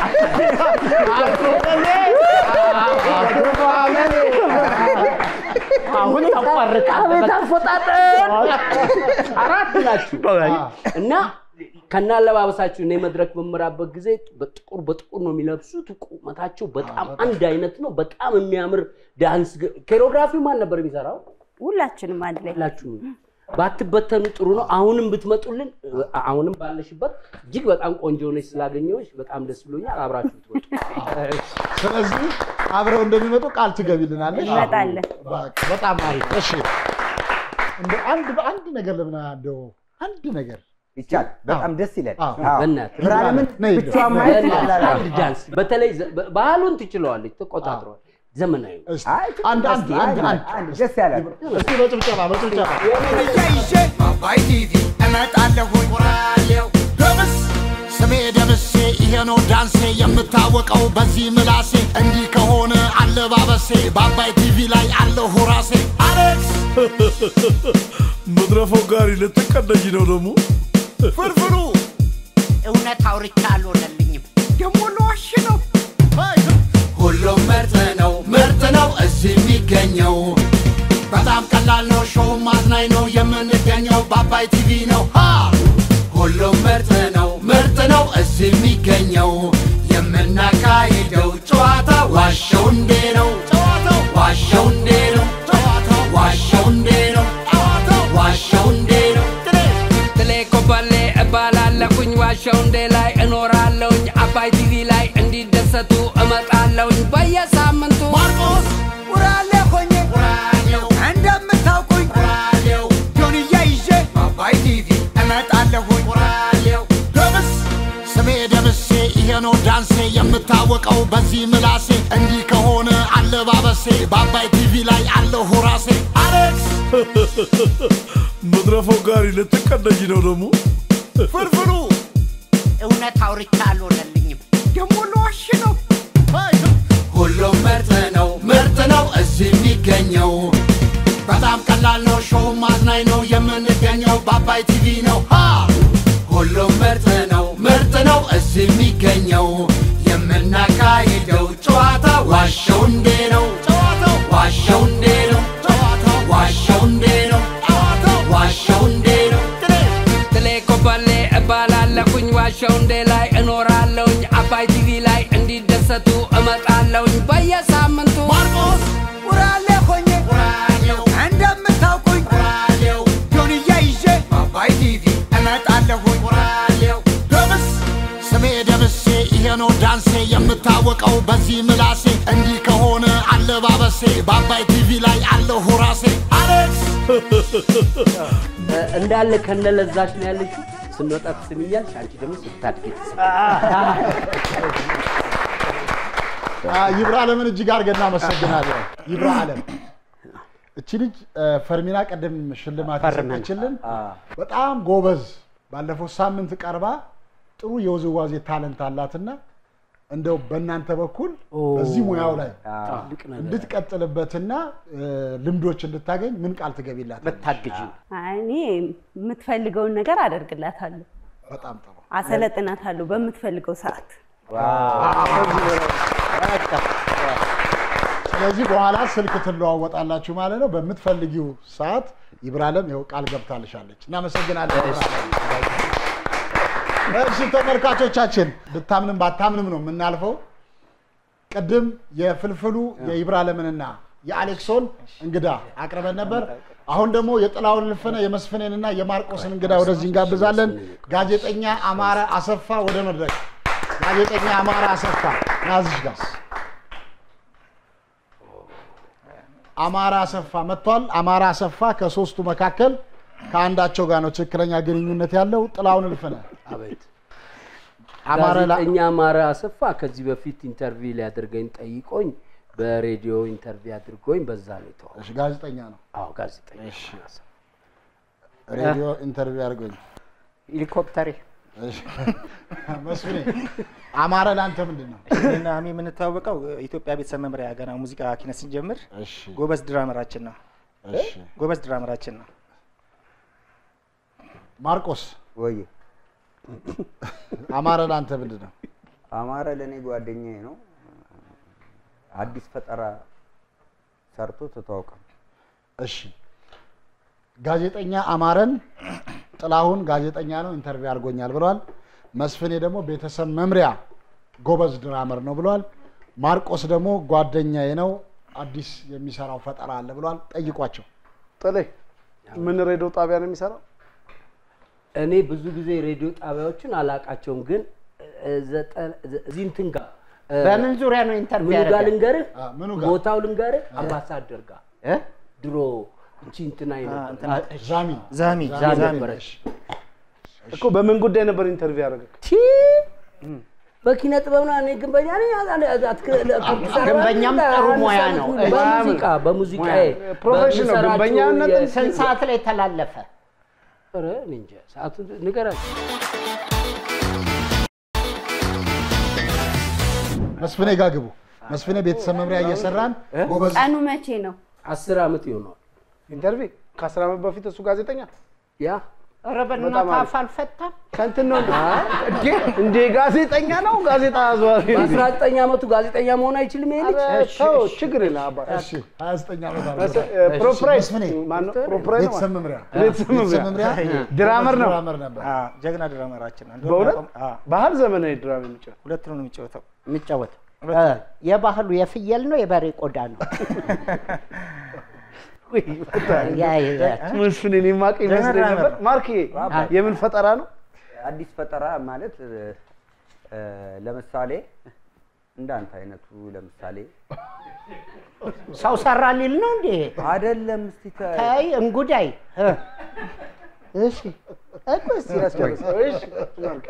አሁን ታቋርጣ አቤት አፈጣጠር አራት ናችሁ እና ከና አለባበሳችሁ እኔ መድረክ በምራበት ጊዜ በጥቁር በጥቁር ነው የሚለብሱት። ቁመታቸው በጣም አንድ አይነት ነው። በጣም የሚያምር ዳንስ ኮሪዮግራፊው ማን ነበር የሚሰራው? ሁላችንም አንድ ላይ ሁላችሁ ባትበተኑ ጥሩ ነው። አሁንም ብትመጡልን አሁንም ባለሽበት እጅግ በጣም ቆንጆ ሆነች ስላገኘሁሽ በጣም ደስ ብሎኛል። አብራችሁ ትወጡ። ስለዚህ አብረው እንደሚመጡ ቃል ትገቢልናለሽ? እንመጣለን። በቃ በጣም አሪፍ። እሺ እንደ አንድ በአንድ ነገር ለምን እንደው አንድ ነገር ይቻል በጣም ደስ ይላል። አዎ። አዎ። በእናትህ ብርሃንምን ነይ፣ ብቻዋን ማየት በእናትህ ይችላል። አንድ ዳንስ በተለይ ዘ- በ- ባህሉን ትችለዋለች፣ ተቆጣጥረዋል። ዘመናዊ እስኪ አይ አንድ አንድ አንድ አንድ አንድ ደስ ያላል። እስኪ በጭብጨባ በጭብጨባ ይዤ በአባይ ቲቪ እመጣለሁኝ ራሌው ደምስ ስሜ ደምሴ ይሄ ነው ዳንሴ የምታወቀው በዚህ ምላሴ እንዲህ ከሆነ አለባበሴ በአባይ ቲቪ ላይ አለሁ ራሴ አሌክስ መድረፈው ጋሪ ልትቀደጅ ነው ደግሞ ፍርፍሩ እውነት አውርቻ አልሆነልኝም። ደግሞ ለዋሽ ነው። ሁሉም ምርጥ ነው ምርጥ ነው እዚህ የሚገኘው በጣም ቀላል ነው ሾው ማዝናኝ ነው የምንገኘው በአባይ ቲቪ ነው ሃ ሁሉም ምርጥ ነው ምርጥ ነው እዚህ የሚገኘው የምናካሂደው ጨዋታ ዋሸው እንዴ ነው ጨዋታው ዋሸው እንዴ ነው ጨዋታው ዋሸው እንዴ ነው ጨዋታው ዋሸው እንዴ ነው ትሌ ኮበሌ እባላለሁኝ ዋሻው እንዴ ላይ እኖራለሁኝ አባይ ቲቪ ላይ እንዲደሰቱ እመጣለሁኝ በየሳምንቱ ማርቆስ ውራሌ ሆኜ ራዲዮ እንደምታውቁኝ ራዲዮ ጆንያ ይዤ በአባይ ቲቪ እመጣለሁኝ ራዲዮ ደምስ ስሜ ደምሴ ይሄ ነው ዳንሴ የምታወቀው በዚህ ምላሴ እንዲህ ከሆነ አለባበሴ በአባይ ቲቪ ላይ አለሁ ራሴ አሌክስ መድረፈው ጋሪ ልትቀደጅ ነው ደግሞ ፍርፍሩ እውነት አውርቻ አልሆነልኝም። ደግሞ ለዋሽ ነው። ሁሉም ምርጥ ነው ምርጥ ነው እዚህ የሚገኘው በጣም ቀላል ነው ሾው ማዝናኝ ነው የምንገኘው በአባይ ቲቪ ነው ሃ ሁሉም ምርጥ ነው ምርጥ ነው እዚህ የሚገኘው የምናካሂደው ጨዋታ ዋሸው እንዴ ነው ጨዋታው ዋሸው እንዴ ነው ጨዋታው ዋሸው እንዴ ነው ጨዋታው ዋሸው እንዴ ነው ትሌ ኮበሌ እባላለሁኝ ዋሻው እንዴ ላይ እኖራለሁኝ አባይ ቲቪ ላይ እንዲደሰቱ እመጣለሁኝ በየሳምንቱ ማርቆስ ውራሌ ሆኜ ራዲዮ እንደምታውቁኝ ራዲዮ ጆንያ ይዤ በአባይ ቲቪ እመጣለሁኝ ራዲዮ ደምስ ስሜ ደምሴ ይሄ ነው ዳንሴ የምታወቀው በዚህ ምላሴ እንዲህ ከሆነ አለባበሴ በአባይ ቲቪ ላይ አለሁ ራሴ አሌክስ እንዳለ ከነለዛሽ ነው ያለችው። ስንወጣ ትስምኛለሽ፣ አንቺ ደግሞ ስታድጊ ይብራ አለምን እጅግ አድርገን እናመሰግናለን። ይብራ አለም እቺ ልጅ እ፣ ፈርሚና ቀደም ሽልማት ፈርመን። የሰጠችልን በጣም ጎበዝ፣ ባለፈው ሳምንት ቀርባ ጥሩ የውዝዋዜ ታለንት አላትና እንደው በእናንተ በኩል በዚህ ሙያው ላይ ትልቅ ነገር እንድትቀጥልበትና እ፣ ልምዶች እንድታገኝ ምን ቃል ትገቢላት? ብታግዢ አይ፣ እኔ የምትፈልገውን ነገር አደርግላታለሁ፣ በጣም ጥሩ። አሰለጥናታለሁ በምትፈልገው ሰዓት። ስለዚህ በኋላ ስልክ ትለዋወጣላችሁ ማለት ነው። በምትፈልጊው ሰዓት ይብራለም ይኸው ቃል ገብታልሻለች። እናመሰግናለን። እሺ ተመልካቾቻችን፣ ብታምንም ባታምንም ነው የምናልፈው። ቅድም የፍልፍሉ የይብራለምንና የአሌክሶን እንግዳ አቅርበን ነበር። አሁን ደግሞ የጥላውን ልፍነ የመስፍኔንና የማርቆስን እንግዳ ወደዚህ እንጋብዛለን። ጋዜጠኛ አማረ አሰፋ ወደ መድረክ። ጋዜጠኛ አማረ አሰፋ ናዝሽ ጋር አማራ አሰፋ መጥቷል። አማራ አሰፋ ከሶስቱ መካከል ከአንዳቸው ጋር ነው ትክክለኛ ግንኙነት ያለው። ጥላውን እልፍነህ አቤት አማረ ላ- ጋዜጠኛ አማረ አሰፋ ከዚህ በፊት ኢንተርቪው ሊያደርገኝ ጠይቆኝ በሬዲዮ ኢንተርቪው አድርጎኝ በዛ ነው የተዋወቅነው። እሺ፣ ጋዜጠኛ ነው። አዎ ጋዜጠኛ አማረ አሰፋ። ሬዲዮ ኢንተርቪው አድርጎኝ ሄሊኮፕተሬ እሺ። መስፍኔ አማረ ለአንተ ምንድን ነው? እኔና አሚ የምንተዋወቀው ኢትዮጵያ ቤተሰብ መምሪያ ገና ሙዚቃ ኪነት ስንጀምር እሺ፣ ጎበዝ ድራመራችን ነው። እሺ። ጎበዝ ድራመራችን ነው። ማርቆስ ወይ አማረ ለአንተ ምንድን ነው? አማረ ለእኔ ጓደኛዬ ነው። አዲስ ፈጠራ ሰርቶ ተተዋውቀን። እሺ ጋዜጠኛ አማረን ጥላሁን ጋዜጠኛ ነው ኢንተርቪው አድርጎኛል ብለዋል። መስፍኔ ደግሞ ቤተሰብ መምሪያ ጎበዝ ድራመር ነው ብለዋል። ማርቆስ ደግሞ ጓደኛዬ ነው አዲስ የሚሰራው ፈጠራ አለ ብለዋል። ጠይቋቸው። ጥሌ ምን ሬዲዮ ጣቢያ ነው የሚሰራው? እኔ ብዙ ጊዜ ሬዲዮ ጣቢያዎችን አላቃቸውም፣ ግን እ፣ ዘጠ- ዘ- እዚህ እንትን ጋር እ፣ በምን ዙሪያ ነው ኢንተርቪው ምኑ ጋር ያደረገ? ልንገርህ? አ፣ ምኑ ጋር? ቦታው ልንገርህ? አምባሳደር ጋር እ? ድሮ እንቺ እንትና እንትና ዛሚ ዛሚ ዛሚ ዛሚ ነበረች። እኮ በምን ጉዳይ ነበር ኢንተርቪው ያደረገ? ቲ በኪነ ጥበብ ነው። እኔ ግንበኛ ነኝ። አ- አ- አትክ- አትክ- ግንበኛም ጥሩ ሙያ ነው። በሙዚቃ በሙዚቃ ፕሮፌሽን ነው። ግንበኛነት ስንት ሰዓት ላይ ተላለፈ? ኧረ እኔ እንጃ ሰዓቱ ንገራቸው። መስፍኔ ጋር ግቡ። መስፍኔ ቤተሰብ መምሪያ እየሰራን ጎበዝ ቀኑ መቼ ነው? አስር ዓመት ይሆነዋል። ኢንተርቪው ከአስራ ዓመት በፊት እሱ ጋዜጠኛ ያ ኧረ በእናትህ አፍ አልፈታም። ከእንትን ነው እንዴ? እንዴ ጋዜጠኛ ነው ጋዜጣ አዘዋሪ ነው። በአስራ ዘጠኝ ዓመቱ ጋዜጠኛ መሆን አይችልም ይሄ ልጅ? ኧረ ተው ችግር የለም አባ እሺ 29 ዓመት እስ- አለ። እ፣ ፕሮፕራይት መስፍኔ ማነው? ፕሮፕራይት ነው ቤተሰብ መምሪያ ቤተሰብ መምሪያ ድራመር ነው። ድራመር ነበር። አ፣ ጀግና ድራመራችን ነው። በእውነት አ፣ ባህል ዘመናዊ ድራማ የሚጫወት ሁለቱንም ነው የሚጫወተው። የሚጫወተው የባህሉ የፍየል ነው የበሬ ቆዳ ነው? ያ ያ መስፍን እኔ ማቅ ይመስለኝ ጀነራል ነበር። ነው። ማርክ የምን ፈጠራ ነው? አዲስ ፈጠራ ማለት እ፣ ለምሳሌ እንዳንተ አይነቱ ለምሳሌ ሰው ሰራ ሊል ነው እንዴ? አይደለም። እስቲ ተ- ተይ እንጉዳይ እ፣ እሺ እኮ እስኪ ያስጨርሰው። እሺ ማርክ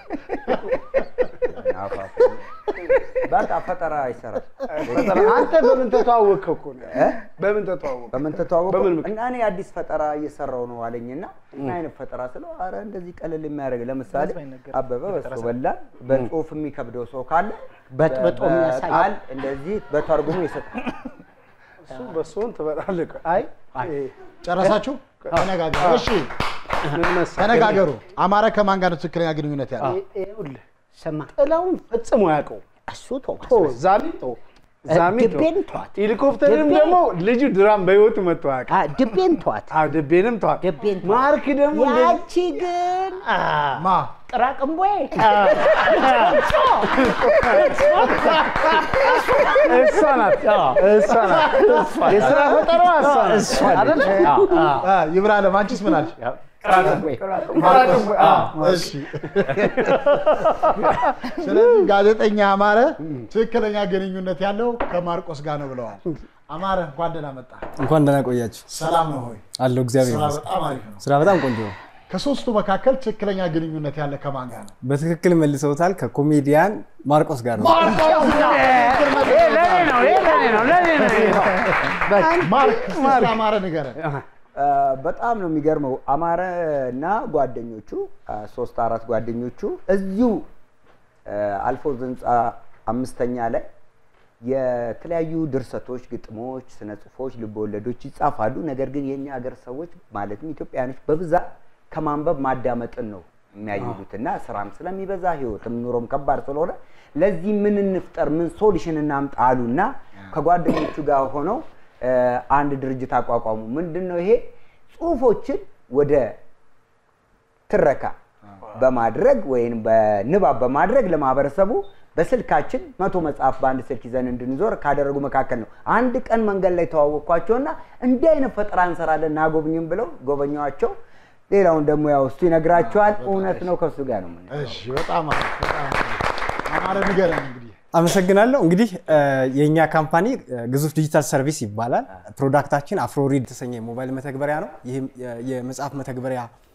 አፋፍ በቃ ፈጠራ ይሰራል። ፈጠራ አንተ በምን ተተዋወቅከው እኮ ነው? በምን ተተዋወቅ? በምን ተተዋወቁ? በምን ምክንያት? እና እኔ አዲስ ፈጠራ እየሰራው ነው አለኝና ምን አይነት ፈጠራ ስለው አረ እንደዚህ ቀለል የሚያደርግ ለምሳሌ አበበ በሶ በላን በጽሁፍ የሚከብደው ሰው ካለ በጥብጦ በ- የሚያሳይ በቃል እንደዚህ በተርጉሞ ይሰጣል። እሱ በሶን ትበላለህ። አይ ጨረሳችሁ? ተነጋገሩ። እሺ ምን መሰለህ? ተነጋገሩ። አማረ ከማን ጋር ነው ትክክለኛ ግንኙነት ያለው? ይኸውልህ ስማ ጥላውን ፈጽሞ ያውቀው እሱ ተው ቶ ዛሚ ቶ ዛሚ ቶ ድቤን ተዋት። ሄሊኮፕተርም ድቤ- ደግሞ ልጁ ድራም በህይወቱ መጥቶ ያውቃል። አ፣ ድቤን ተዋት። አዎ ድቤንም ተዋል። ድቤን ተዋት። ማርክ ደግሞ እንደዚህ- ያቺ ግን አ፣ ማ ጥራቅምቦይ እሷ ናት እሷ ናት የስራ ፈጠራዋ እሷ ናት አይደል? አ፣ ይብራለም አንቺስ ምን አልሽ? እሺ ስለዚህ ጋዜጠኛ አማረ ትክክለኛ ግንኙነት ያለው ከማርቆስ ጋር ነው ብለዋል። አማረ እንኳን ደህና መጣ። እንኳን ደህና ቆያችሁ። ሰላም ነው ሆይ? አለው እግዚአብሔር ስራ ይመስገን። በጣም አሪፍ ነው። ስራ በጣም ቆንጆ ነው። ከሶስቱ መካከል ትክክለኛ ግንኙነት ያለ ከማን ጋር ነው? በትክክል መልሰውታል። ከኮሜዲያን ማርቆስ ጋር ነው። ማርክ ስለ አማረ ንገረን። አ፣ በጣም ነው የሚገርመው። አማረ እና ጓደኞቹ አ፣ ሶስት አራት ጓደኞቹ እዚሁ አ፣ አልፎዝ ህንፃ አምስተኛ ላይ የተለያዩ ድርሰቶች፣ ግጥሞች፣ ስነ ጽሁፎች፣ ልበወለዶች ይጻፋሉ። ነገር ግን የእኛ ሀገር ሰዎች ማለትም ኢትዮጵያኖች በብዛት ከማንበብ ማዳመጥን ነው የሚያይሉት እና ስራም ስለሚበዛ ህይወትም ኑሮም ከባድ ስለሆነ ለዚህ ምን እንፍጠር፣ ምን ሶሉሽን እናምጣ አሉና ከጓደኞቹ ጋር ሆነው አ፣ አንድ ድርጅት አቋቋሙ። ምንድን ነው ይሄ? ጽሁፎችን ወደ ትረካ በማድረግ ወይም በንባብ በማድረግ ለማህበረሰቡ በስልካችን መቶ መጽሐፍ በአንድ ስልክ ይዘን እንድንዞር ካደረጉ መካከል ነው። አንድ ቀን መንገድ ላይ ተዋወቅኳቸውና እንዲህ አይነት ፈጠራ እንሰራለን ናጎብኝም ብለው ጎበኘዋቸው። ሌላውን ደግሞ ያው እሱ ይነግራቸዋል። እውነት ነው፣ ከእሱ ጋር ነው የምንሄደው። እሺ በጣም አሪፍ በጣም አሪፍ። አማረ ንገረን እንግዲህ አመሰግናለሁ። እንግዲህ እ፣ የእኛ ካምፓኒ እ፣ ግዙፍ ዲጂታል ሰርቪስ ይባላል። ፕሮዳክታችን አፍሮሪድ የተሰኘ የሞባይል መተግበሪያ ነው። ይህም የ- የመጽሐፍ መተግበሪያ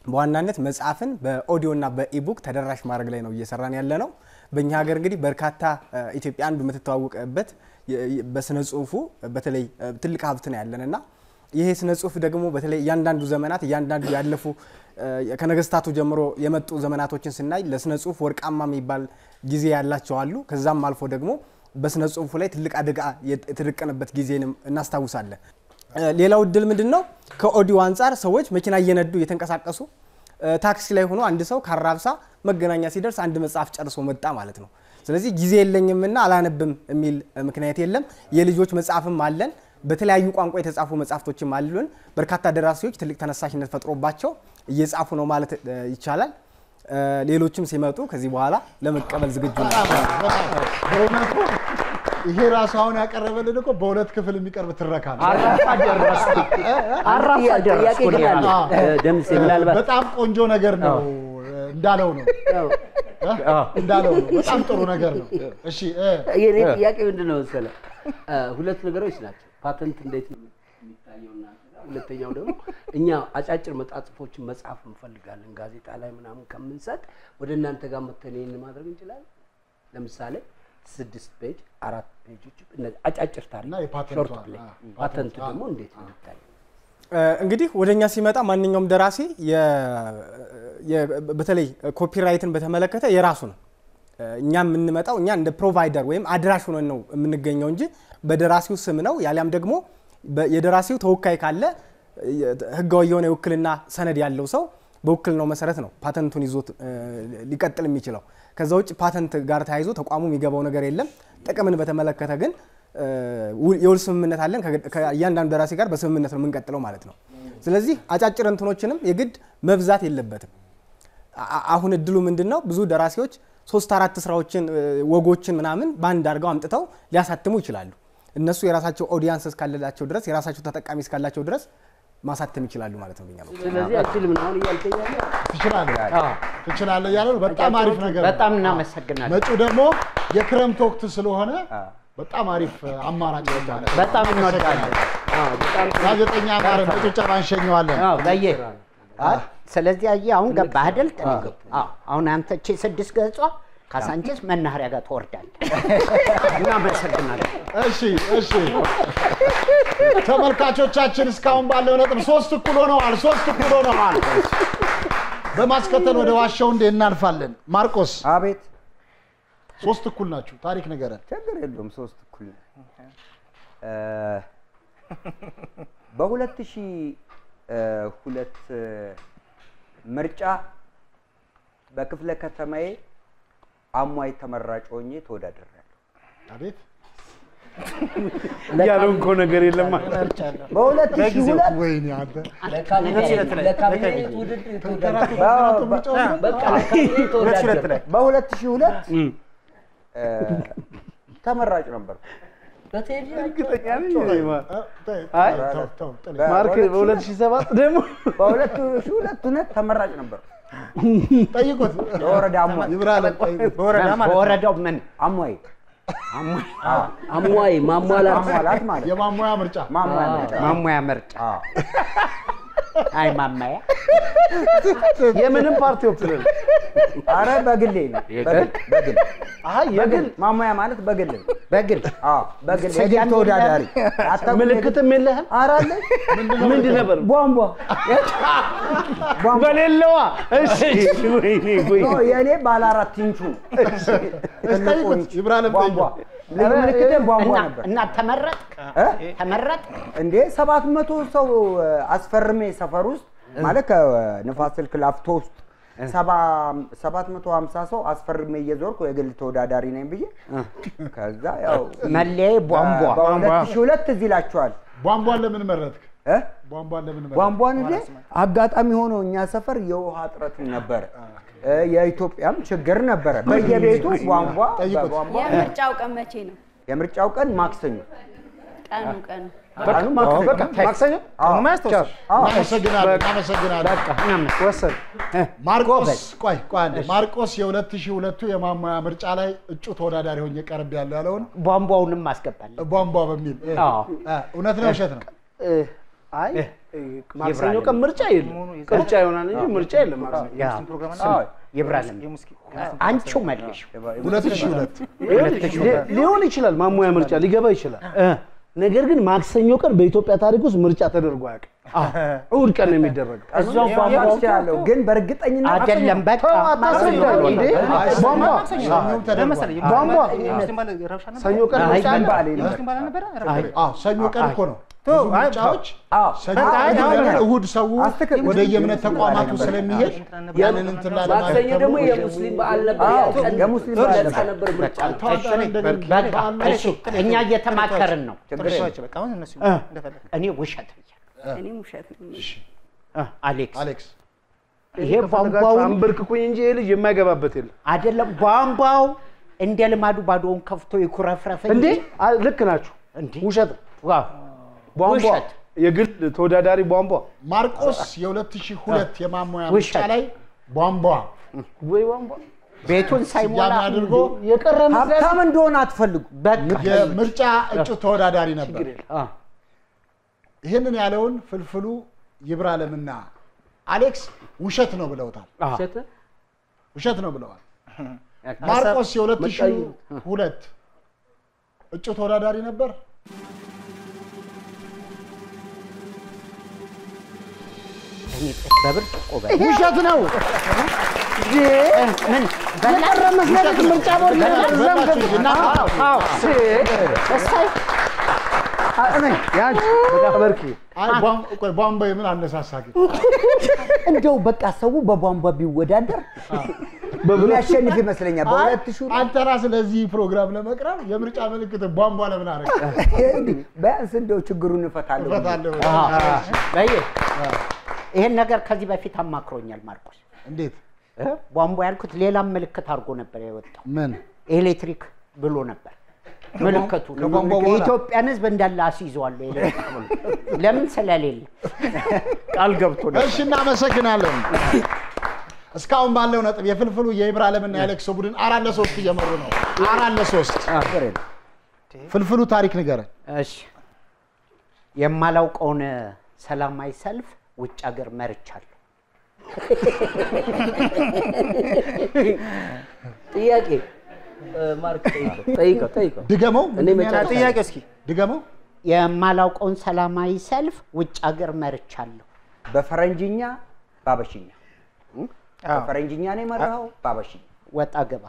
በዋናነት መጽሐፍን በኦዲዮ እና በኢቡክ ተደራሽ ማድረግ ላይ ነው እየሰራን ያለ ነው። በእኛ ሀገር እንግዲህ በርካታ እ፣ ኢትዮጵያ አንዱ የምትተዋወቅበት የ- የ- በስነ ጽሁፉ በተለይ እ፣ ትልቅ ሀብት ነው ያለን እና ይሄ ስነ ጽሁፍ ደግሞ በተለይ እያንዳንዱ ዘመናት እያንዳንዱ ያለፉ እ፣ ከነገስታቱ ጀምሮ የመጡ ዘመናቶችን ስናይ ለስነ ጽሁፍ ወርቃማ የሚባል ጊዜ ያላቸው አሉ። ከዛም አልፎ ደግሞ በስነ ጽሁፉ ላይ ትልቅ አደጋ የት- የተደቀነበት ጊዜንም እናስታውሳለን። እ፣ ሌላው እድል ምንድን ነው? ከኦዲዮ አንጻር ሰዎች መኪና እየነዱ እየተንቀሳቀሱ እ፣ ታክሲ ላይ ሆኖ አንድ ሰው ከአራብሳ መገናኛ ሲደርስ አንድ መጽሐፍ ጨርሶ መጣ ማለት ነው። ስለዚህ ጊዜ የለኝምና አላነብም የሚል እ፣ ምክንያት የለም። የልጆች መጽሐፍም አለን። በተለያዩ ቋንቋ የተጻፉ መጽሐፍቶችም አሉን። በርካታ ደራሲዎች ትልቅ ተነሳሽነት ፈጥሮባቸው እየጻፉ ነው ማለት እ፣ ይቻላል። እ፣ ሌሎችም ሲመጡ ከዚህ በኋላ ለመቀበል ዝግጁ ናቸው። በእውነቱ ይሄ ራሱ አሁን ያቀረበልን እኮ በሁለት ክፍል የሚቀርብ ትረካ ነው። አራፋ ደረስኩ። አራፋ ደረስኩ እኔ ራሴ። አዎ። ደምሴ ምናልባት በጣም ቆንጆ ነገር ነው እንዳለው ነው እንዳለው ነው። በጣም ጥሩ ነገር ነው። እሺ እ፣ የኔ ጥያቄ ምንድን ነው መሰለህ? እ፣ ሁለት ነገሮች ናቸው። ፓተንት እንዴት ነው የሚታየው እናንተ ጋር? ሁለተኛው ደግሞ እኛ አጫጭር መጣጥፎችን መጽሐፍ እንፈልጋለን ጋዜጣ ላይ ምናምን ከምንሰጥ ወደ እናንተ ጋር መተን ይህን ማድረግ እንችላለን። ለምሳሌ ስድስት ፔጅ አራት ፔጆች እነዚህ አጫጭር ታሪክ የፓተንቱ ሾርት አለ። ፕሌይ አዎ፣ ፓተንቱ ፓተንቱ፣ ደግሞ አዎ። እንዴት ነው የሚታየው? እ፣ እንግዲህ ወደ እኛ ሲመጣ ማንኛውም ደራሲ የ- የ- በተለይ ኮፒራይትን በተመለከተ የራሱ ነው። እ፣ እኛ የምንመጣው እኛ እንደ ፕሮቫይደር ወይም አድራሽ ሆነን ነው የምንገኘው እንጂ በደራሲው ስም ነው ያሊያም ደግሞ በ- የደራሲው ተወካይ ካለ የ- ህጋዊ የሆነ የውክልና ሰነድ ያለው ሰው በውክልናው መሰረት ነው ፓተንቱን ይዞት እ፣ ሊቀጥል የሚችለው። ከዛ ውጭ ፓተንት ጋር ተያይዞ ተቋሙ የሚገባው ነገር የለም። ጥቅምን በተመለከተ ግን እ፣ ውል- የውል ስምምነት አለን። ከ- ከእያንዳንዱ ደራሲ ጋር በስምምነት ነው የምንቀጥለው ማለት ነው። ስለዚህ አጫጭር እንትኖችንም የግድ መብዛት የለበትም። አ- አሁን እድሉ ምንድን ነው? ብዙ ደራሲዎች ሶስት አራት ስራዎችን እ፣ ወጎችን ምናምን በአንድ አድርገው አምጥተው ሊያሳትሙ ይችላሉ። እነሱ የራሳቸው ኦዲየንስ እስካለላቸው ድረስ የራሳቸው ተጠቃሚ እስካላቸው ድረስ ማሳተም ይችላሉ ማለት ነው። በእኛ በኩል። ስለዚህ አችልም ነው አሁን እያልከኝ ያለው? ትችላለህ ትችላለህ እያለ ነው። በጣም አሪፍ ነገር ነው። በጣም እናመሰግናለን። መጪው ደግሞ የክረምት ወቅት ስለሆነ በጣም አሪፍ አማራጭ ነው ማለት ነው። በጣም እንወዳለን። ጋዜጠኛ ማረ በጭብጨባ እንሸኘዋለን። አዎ፣ በየ አይ፣ ስለዚህ አየህ አሁን ገባህ አይደል? አዎ፣ አሁን አንተ እቺ ስድስት ገጿ ካሳንቺስ መናኸሪያ ጋር ትወርዳለህ። እናመሰግናለን። እሺ እሺ ተመልካቾቻችን እስካሁን ባለው ነጥብ ሶስት እኩል ሆነዋል። ሶስት እኩል ሆነዋል። በማስከተል ወደ ዋሻው እንዴ እናልፋለን። ማርቆስ አቤት። ሶስት እኩል ናችሁ። ታሪክ ንገረን። ችግር የለውም። ሶስት እኩል ነው። እ፣ በሁለት ሺህ እ፣ ሁለት እ፣ ምርጫ በክፍለ ከተማዬ አሟይ ተመራጭ ሆኜ ተወዳድሬያለሁ። አቤት ያልሆንከው ነገር የለም በሁለት ሺህ ሁለት ወይኔ አንተ ለካቢኔት ውድድር ተወዳደርኩ። በቃ ለካቢኔት ተወዳደርኩ። በሁለት ሺህ ሁለት ተመራጭ ነበር። እርግጠኛ ነኝ እኔማ። አይ ማርክ በሁለት ሺህ ሰባት ደግሞ በሁለት ሺህ ሁለት እውነት ተመራጭ ነበር። ጠይቁት። በወረዳ አሟይ ይብራለን ጠይቁት። በወረዳ ማለት ነው። በወረዳው ምን አሟይ አሟይ ማሟላት ማሟላት ማለት የማሟያ ምርጫ ማሟያ ምርጫ ማሟያ ምርጫ አይ ማማያ የምንም ፓርቲ ወክለን አረ በግሌ ነው። በግል በግል አይ የግል ማሟያ ማለት በግል ነው። በግል አዎ በግል ስያሜ የግል ተወዳዳሪ የለህም? አታውቅም? ምልክትም የለህም? ኧረ አለኝ። ምንድን ነበር? ቧንቧ በሌለዋ እሺ ወይኔ ወይ ኖ፣ የእኔ ባለ አራት ኢንቹ ነው። ትልቁ ጠይቁት። ኢንች ይብራለም ቧንቧ ጠይቁት። ልዩ ምልክቴም ቧንቧ እና- ነበር። እና ተመረጥ እ? ተመረጥ እንዴ ሰባት መቶ ሰው እ፣ አስፈርሜ ሰፈር ውስጥ ማለት ከንፋስ ስልክ ላፍቶ ውስጥ ሰባት መቶ ሀምሳ ሰው አስፈርሜ እየዞርኩ የግል ተወዳዳሪ ነኝ ብዬ ከዛ ያው መለያዬ ቧንቧ በሁለት ሺህ ሁለት እዚህ ይላችኋል ቧንቧን ለምን መረጥክ? እ? ቧንቧን ለምን መረጥክ? ቧንቧን እንዴ አጋጣሚ ሆኖ እኛ ሰፈር የውሃ እጥረትም ነበረ እ፣ የኢትዮጵያም ችግር ነበረ። በየቤቱ ቧንቧ ጠይቁት። በቧንቧ የምርጫው ቀን መቼ ነው? የምርጫው ቀን ማክሰኞ ቀኑ ቀኑ ቀኑ ማክሰኞ ማክሰኞ አዎ። ማስታወስ አዎ። እናመሰግናለን እናመሰግናለን። ወሰን ማርቆስ ቆይ ቆይ አንዴ ማርቆስ የሁለት ሺህ ሁለቱ የማሟያ ምርጫ ላይ እጩ ተወዳዳሪ ሆኜ ቀርብ ያለው ያለውን ቧንቧውንም አስገባለን። ቧንቧ በሚል እ፣ አዎ። እ፣ እውነት ነው ውሸት ነው? አይ ማክሰኞ ቀን ምርጫ የለም። ቅርጫ ይሆናል እንጂ ምርጫ የለም። ማክሰኞ ያ ይብራልም አንቺው መልሽ ሁለት ሺህ ሁለት ይኸውልሽ፣ ሊ- ሊሆን ይችላል ማሟያ ምርጫ ሊገባ ይችላል። ነገር ግን ማክሰኞ ቀን በኢትዮጵያ ታሪክ ውስጥ ምርጫ ተደርጎ አያውቅም። እሑድ ቀን ነው የሚደረገው። እዛው ቧንቧ ይችላለሁ ግን በእርግጠኝነት አይደለም በቃ አታስረዳኝ እንዴ! ቧንቧ ቧንቧ ሰኞ ቀን አይ፣ ምርጫ አለ። ባሌ ነው። አዎ፣ ሰኞ ቀን እኮ ነው ተው፣ ብዙ አይ፣ ምርጫዎች ሰኞ አይ፣ ቀን አይ፣ ለምን አይ፣ እሑድ ሰው ወደ የእምነት ተቋማቱ ስለሚሄድ ያንን እንትን ላለማለት ማክሰኞ ደግሞ ተብሎ የሙስሊም በዓል ነበር። አዎ፣ ያ ቀን የሙስሊም በዓል ነፃ ነበር። ነበር ምርጫ ተዋጠረ እንደገና በቃ እሺ፣ እኛ እየተማከርን ነው። እነሱ እንደፈለግ እኔ ውሸት ብያለሁ። እኔም ውሸት ነው። እ፣ አሌክስ አሌክስ ይሄ ከፈለጋችሁ ቧንቧው አንበርክኩኝ እንጂ ይሄ ልጅ የማይገባበት የለም። አይደለም ቧንቧው እንደ ልማዱ ባዶውን ከፍቶ ይኩረፍረፍ እንዴ አ- ልክ ናችሁ። ውሸት ነው። ዋው ቧንቧ ውሸት የግል ተወዳዳሪ ቧንቧ ማርቆስ የ2002 የማሟያ ምርጫ ውሸት። ላይ ቧንቧ ወይ ቧንቧ ቤቱን ሳይሞላ ስያሜ አድርጎ የቀረ ሀብታም እንደሆነ አትፈልጉ። በቃ የምርጫ እጩ ተወዳዳሪ ነበር። አ፣ ይህንን ያለውን ፍልፍሉ ይብራለምና አሌክስ ውሸት ነው ብለውታል። አ፣ ውሸት ውሸት ነው ብለዋል። ማርቆስ የ2002 እጩ ተወዳዳሪ ነበር። እኔ በብርጭቆ በ ውሸት ነው። ምን የቀረ መስለት ምርጫ ቦርድ በላችሁ እንጂ እና እሳይ ያንቺ በርኪ አይ ቧን- ቆይ ቧንቧ የምን አነሳሳ ግን? እንደው በቃ ሰው በቧንቧ ቢወዳደር የሚያሸንፍ ይመስለኛል። በሁለት ሺህ አንተ ራስህ ለዚህ ፕሮግራም ለመቅረብ የምርጫ ምልክት ቧንቧ ለምን አደረግ? ቢያንስ እንደው ችግሩን እፈታለሁ። እፈታለሁ። በይ ይሄን ነገር ከዚህ በፊት አማክሮኛል ማርቆስ። እንዴት? እ? ቧንቧ ያልኩት ሌላም ምልክት አድርጎ ነበር የወጣው። ምን ኤሌክትሪክ ብሎ ነበር ምልክቱ። ከቧንቧ በኋላ? የኢትዮጵያን ሕዝብ እንዳለ አስይዘዋለሁ ኤሌክትሪክ ብሎ ለምን ስለሌለ ቃል ገብቶ ነበር። እሺ፣ እናመሰግናለን። እስካሁን ባለው ነጥብ የፍልፍሉ የኢብራሂምና የአሌክሶ ቡድን አራት ለሶስት እየመሩ ነው። አራት ለሶስት ፍልፍሉ ታሪክ ንገረን። እሺ የማላውቀውን ሰላማዊ ሰልፍ ውጭ ሀገር መርቻለሁ። ጥያቄ እ፣ ማርክ ጠይቀው ጠይቀው ጠይቀው ድገመው። እኔ መጨረሻ ጥያቄ እስኪ ድገመው። የማላውቀውን ሰላማዊ ሰልፍ ውጭ ሀገር መርቻለሁ። በፈረንጅኛ ባበሽኛ በፈረንጅኛ ነው የመራኸው። ባበሽኛ ወጣ ገባ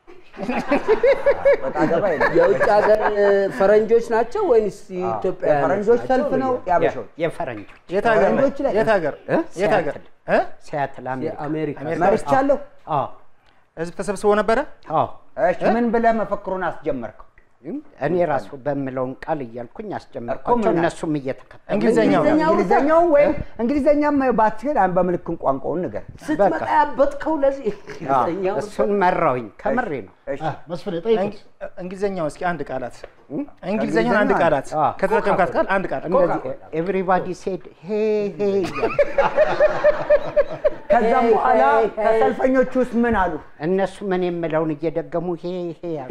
ወጣ ገባ የለም። የውጭ ሀገር ፈረንጆች ናቸው ወይንስ ኢትዮጵያውያን የፈረንጆች ናቸው? ሰልፍ ነው የአበሾች የፈረንጆች የት ሀገር ላይ? ፈረንጆች ላይ የት ሀገር እ? የት ሀገር ሲያትል እ? ሲያትል አሜሪካ። የአሜሪካ መርቻለሁ። አዎ ህዝብ ተሰብስቦ ነበረ አዎ እሺ ምን ብለህ መፈክሩን አስጀመርከው? እኔ ራሱ በምለውን ቃል እያልኩኝ እኮ አስጀመርኳቸው ምን- እነሱም እየተከተሉ እንግሊዘኛው እንግሊዘኛው ወይም እንግሊዘኛም ባትችል አንድ በምልክት ቋንቋውን ንገር። ስትመጣ ያበጥከው ለዚህ እንግሊዝኛው እሱን መራሁኝ ከምሬ ነው። አ፣ መስፍኔ ጠይቁት። እንግሊዘኛው እስኪ አንድ ቃላት እንግሊዘኛውን አንድ ቃላት አዎ። ከተጠቀምካት ቃል አንድ ቃል ኤቭሪባዲ ሴድ ሄ ሄ እያሉ ከዛም በኋላ ከሰልፈኞቹ ውስጥ ምን አሉ? እነሱ ምን የምለውን እየደገሙ ሄ ሄ ያሉ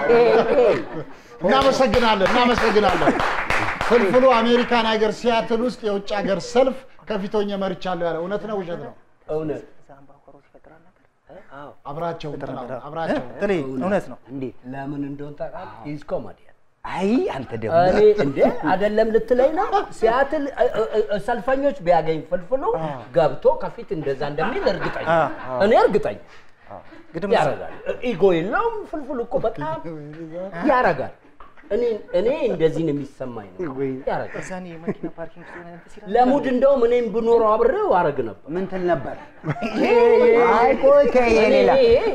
እናመሰግናለን፣ እናመሰግናለን። ፍልፍሉ አሜሪካን ሀገር ሲያትል ውስጥ የውጭ ሀገር ሰልፍ ከፊቶኝ መርቻለሁ ያለ እውነት ነው ውሸት ነው? እውነት አብራቸው እንትን አሉ፣ አብራቸው ጥሌ እውነት ነው እንዴት? ለምን እንደሆነ ታውቃለህ? ኢዝ ኮሜዲያን አይ አንተ ደግሞ እኔ እንዴ አይደለም ልትለኝ ነው። ሲያትል እ- እ- እ- ሰልፈኞች ቢያገኝ ፍልፍሉ ገብቶ ከፊት እንደዛ እንደሚል እርግጠኛ እኔ እርግጠኛ ግድም ያረጋል። ኢጎ የለውም ፍልፍሉ እኮ በጣም ያረጋል። እኔ እኔ እንደዚህ ነው የሚሰማኝ ነው ያረጋል። እዛ እኔ የመኪና ፓርኪንግ ውስጥ የሆነ እንትን ሲል ለሙድ እንደውም እኔም ብኖረው አብሬው አረግ ነበር። ምን ትል ነበር? አይ ቆይ ከይሄ ሌላ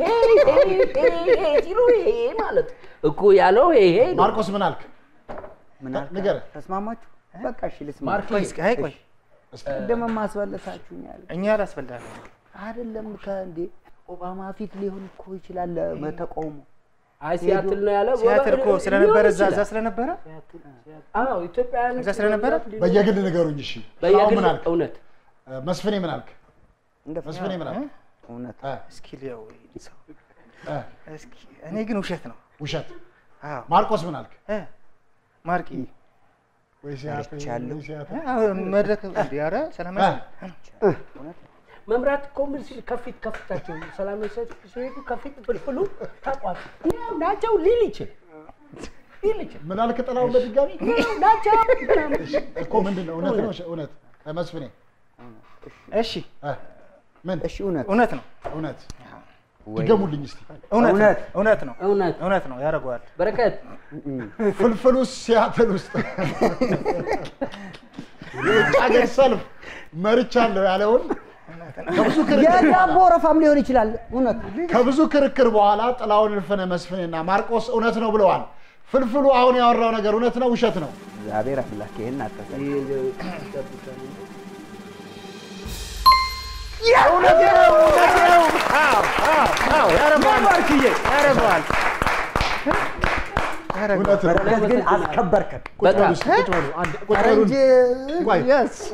ሲሉ ይሄ ማለት እኮ ያለው ይሄ ነው። ማርቆስ ምን አልክ? ምን አልክ? ንገረን። ተስማማችሁ? በቃ እሺ ልስማ። ማርክ ቆይ እስኪ አይ ቆይ ቅድም ማስበለታችሁኛል እኛ አላስፈልጋለን አይደለም ከእንዴ ኦባማ ፊት ሊሆን እኮ ይችላል ለተቃውሞ አይ ሲያትል ነው ያለው። ሲያትል እኮ ስለነበረ እዛ ሊሆን እዛ ይችላል። ስለነበረ አዎ ኢትዮጵያውያን እዛ ስለነበረ በየግል ንገሩኝ። እሺ አሁን በየግል ምን አልክ? እውነት እ፣ መስፍኔ ምን አልክ? መስፍኔ ምን አልክ? እውነት እ፣ እስኪ ሊያው ሰው እ፣ እስኪ እኔ ግን ውሸት ነው ውሸት። አዎ ማርቆስ ምን አልክ? እ ማርቂ ወይ ሲያት መርቻለሁ። ወይ ሲያት መድረክ እንዲ ኧረ ሰላማዊ መምራት እኮ ምን ሲል ከፊት ከፊታቸው ሰላማዊ ሰልፍ ሲሄዱ ከፊት ፍልፍሉ ታቋል ናቸው ሊል ይችል ሊል ይችል ምን አልክ ጥላውን በድጋሚ ናቸው እኮ ምንድን ነው እውነት ነው እውነት እ፣ መስፍኔ እሺ እ፣ ምን እሺ እውነት እውነት ነው እውነት ወይ ድገሙልኝ እስቲ እውነት ነው እውነት። እውነት ነው እውነት እውነት ነው ያደርገዋል በረከት ፍልፍሉ ሲያትል ውስጥ የውጭ ሀገር ሰልፍ መርቻለሁ ያለውን ከብዙ ክርክር የዳቦ ወረፋም ሊሆን ይችላል። እውነት ከብዙ ክርክር በኋላ ጥላውን እልፍነ መስፍኔና ማርቆስ እውነት ነው ብለዋል። ፍልፍሉ አሁን ያወራው ነገር እውነት ነው ውሸት ነው? እግዚአብሔር አምላክ ይህን አታሳይ። እውነት ነው፣ እውነት ነው። አዎ፣ አዎ፣ አዎ፣ ያረባል፣ ያረባል። እውነት ነው። በረከት ግን አስከበርከን። ቁጭ በሉ እስኪ፣ ቁጭ በሉ። አንድ- ቁጭ ኧረ በሉ። እንጂ ቆይ፣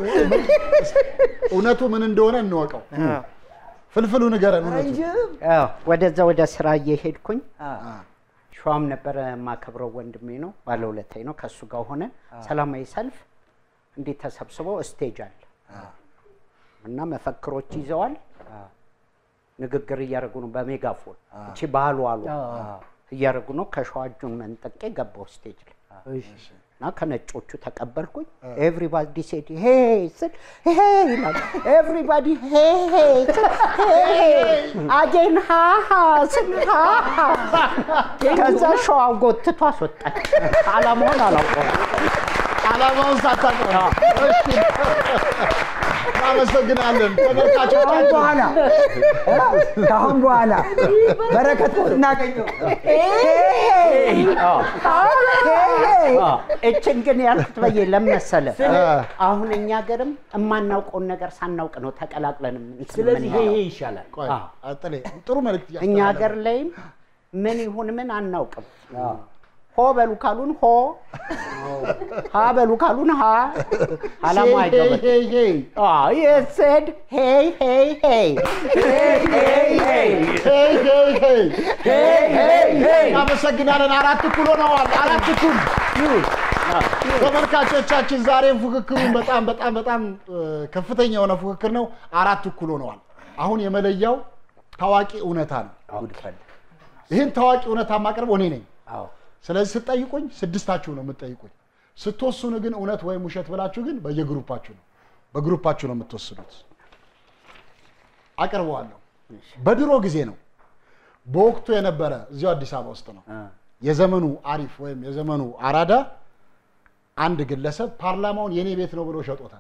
እውነቱ ምን እንደሆነ እንወቀው። ፍልፍሉ ንገረን እውነቱ። አዎ፣ ወደዛ ወደ ስራ እየሄድኩኝ ሸዋም ነበረ የማከብረው ወንድሜ ነው፣ ባለውለታዬ ነው። ከእሱ ጋር ሆነ ሰላማዊ ሰልፍ እንዴት ተሰብስበው ስቴጅ አለ እና መፈክሮች ይዘዋል። ንግግር እያደረጉ ነው በሜጋፎን እቺ ባህሉ አሉ እያደረጉ ነው። ከሸዋ እጁን መንጠቄ ገባው ስቴጅ ላይ እና ከነጮቹ ተቀበልኩኝ። ኤቭሪባዲ ሴድ ሄ ስል ሄ ይላል። ኤቭሪባዲ ሄ ሄ ስል ሄ አጌን ሃሃ ስል ሃሃ ከዛ ሸዋ ጎትቶ አስወጣኝ። አላማውን አላውቀውም። ዓላማውን ሳታውቀው ነው። እሺ፣ እናመሰግናለን ከአሁን ተመልካቾቻችን። በኋላ ከአሁን በኋላ በረከት እናገኘው እችን ግን ያልኩት በየ ለመሰለ አሁን እኛ ሀገርም የማናውቀውን ነገር ሳናውቅ ነው ተቀላቅለን እንትን ስለዚህ ይሄ የምንለው። ይሄ ይሻላል ቆይ፣ አዎ። አጥሌ ጥሩ መልዕክት እኛ እያስተላለፈ ሀገር ላይም ምን ይሁን ምን አናውቅም። ሆ በሉ ካሉን ሆ፣ ሀ በሉ ካሉን ሀ፣ አላማ አይገባም። ሄይ ሄይ የሰድ ሄይ ሄይ ሄይ ሄይ ሄይ ሄይ ሄይ ሄይ ሄይ ሄይ ሄይ ሄይ እናመሰግናለን። አራት እኩል ሆነዋል። አራት እኩል ተመልካቾቻችን፣ ዛሬም ፉክክሩን በጣም በጣም በጣም እ፣ ከፍተኛ የሆነ ፉክክር ነው። አራት እኩል ሆነዋል። አሁን የመለያው ታዋቂ እውነታ ነው። ይህን ታዋቂ እውነታ ማቅረብ እኔ ነኝ። ስለዚህ ስትጠይቁኝ ስድስታችሁ ነው የምትጠይቁኝ። ስትወስኑ ግን እውነት ወይም ውሸት ብላችሁ ግን በየግሩፓችሁ ነው በግሩፓችሁ ነው የምትወስኑት። አቅርበዋለሁ። በድሮ ጊዜ ነው በወቅቱ የነበረ እዚሁ አዲስ አበባ ውስጥ ነው የዘመኑ አሪፍ ወይም የዘመኑ አራዳ አንድ ግለሰብ ፓርላማውን የኔ ቤት ነው ብሎ ሸጦታል።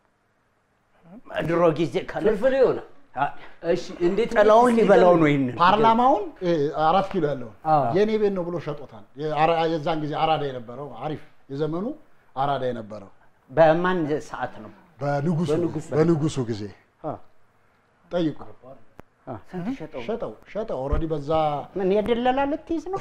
ድሮ ጊዜ ፍልፍል ይሆነ እሺ እንዴት ጥላውን ሊበላው ነው ይህንን ፓርላማውን እ፣ አራት ኪሎ ያለውን የኔ ቤት ነው ብሎ ሸጦታል። የአራ- የዛን ጊዜ አራዳ የነበረው አሪፍ የዘመኑ አራዳ የነበረው በማን ሰዓት ነው? በንጉሱ በንጉሱ ጊዜ ጠይቁ። ሸጠው ሸጠው ኦልሬዲ በዛ ምን የድለላ ልትይዝ ነው?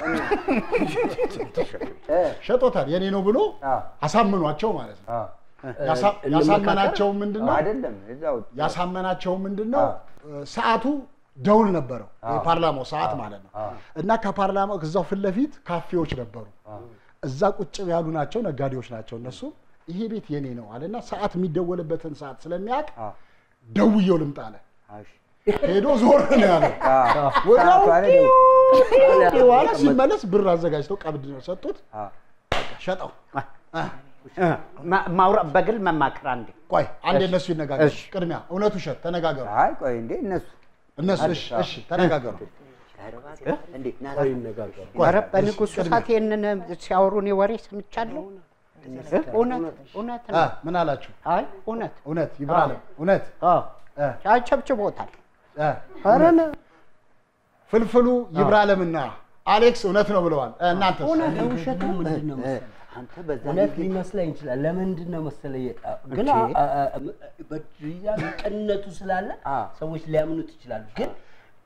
ሸጦታል። የኔ ነው ብሎ አሳምኗቸው ማለት ነው። ያሳ- ያሳመናቸው ምንድን ነው? አይደለም እዛው ያሳመናቸው ምንድን ነው? ሰዓቱ ደውል ነበረው፣ የፓርላማው ሰዓት ማለት ነው። እና ከፓርላማው እዛው ፊት ለፊት ካፌዎች ነበሩ። እዛ ቁጭ ያሉ ናቸው፣ ነጋዴዎች ናቸው እነሱ። ይሄ ቤት የኔ ነው አለና ሰዓት የሚደወልበትን ሰዓት ስለሚያውቅ ደውየው ልምጣ አለ። ሄዶ ዞር ነው ያለው። ወዲያው በኋላ ሲመለስ ብር አዘጋጅተው ቀብድ ነው ሰጡት። ሸጠው። ማ- ማውራ- በግል መማከር አንዴ ቆይ አንዴ እሺ። እነሱ ይነጋገሩ። እሺ። ቅድሚያ እውነት ውሸት ተነጋገሩ። አይ ቆይ እንዴ እነሱ እነሱ እሺ፣ እሺ ተነጋገሩ። እንዴት ና ቆይ፣ ኧረ በንጉሱ ቅድሚያ። ሰዓት ይህንን ሲያወሩ እኔ ወሬ ሰምቻለሁ። እውነት እውነት አ፣ ነው። ምን አላችሁ? አይ እውነት እውነት ይብራለም እውነት አጨብጭቦታል። እ፣ ኧረ እውነት። ፍልፍሉ ይብራለምና አሌክስ እውነት ነው ብለዋል። እ፣ እናንተስ? ውሸት ነው ምንድን ነው መሰለህ? አንተ በዛ እውነት ጊዜ- ሊመስለኝ ይችላል። ለምንድን ነው መሰለህ የጣ- ግን እሺ። አ- አ- አ- በድያ ቅንነቱ ስላለ ሰዎች ሊያምኑት ይችላሉ። ግን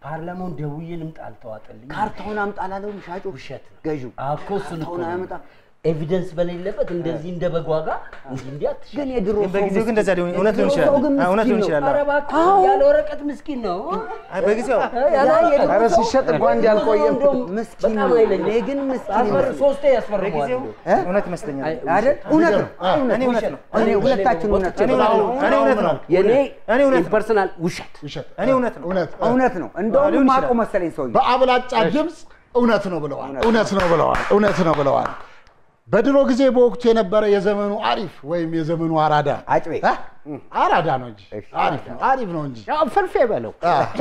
ፓርላማውን ደውዬ ልምጣ አልተዋጠልኝ። ካርታውን አምጣ አላለውም ሻጩ ውሸት ነው። ገዢው አዎ እኮ እሱን እኮ ካርታውን ነው። አያመጣ ኤቪደንስ በሌለበት እንደዚህ እንደ በጓጋ እንዲህ እንዲህ አትሽ ግን የድሮ ግን በጊዜው ግን እንደዛ ሊሆን እውነት ሊሆን ይችላል። አዎ፣ እውነት ሊሆን ይችላል። ኧረ እባክህ ያለ ወረቀት ምስኪን ነው። አይ፣ በጊዜው ያለ ወረቀት ኧረ ሲሸጥ እንኳን እንዲህ አልቆየም። እንደውም ምስኪን በጣም ነው። ኃይለኛ እኔ ግን ምስኪን አስፈር ይመስለኛል። ሶስቴ ያስፈርመዋል። በጊዜው እ? እውነት ይመስለኛል። አይደል? እውነት ነው። እኔ እውነት ነው። እኔ ሁለታችን እውነት እኔ እውነት ነው። እኔ እውነት ነው። የኔ እኔ እውነት ነው። ፐርሰናል ውሸት ውሸት እኔ እውነት ነው። እውነት እውነት ነው። እንደውም ሊሆን ማቆ ይችላል። መሰለኝ ሰውዬው። በአብላጫ ድምፅ እውነት ነው ብለዋል። እውነት ነው ብለዋል። እውነት ነው ብለዋል። በድሮ ጊዜ በወቅቱ የነበረ የዘመኑ አሪፍ ወይም የዘመኑ አራዳ አጭቤ እ? አራዳ ነው እንጂ አሪፍ ነው አሪፍ ነው እንጂ ያው ፍርፌ በለው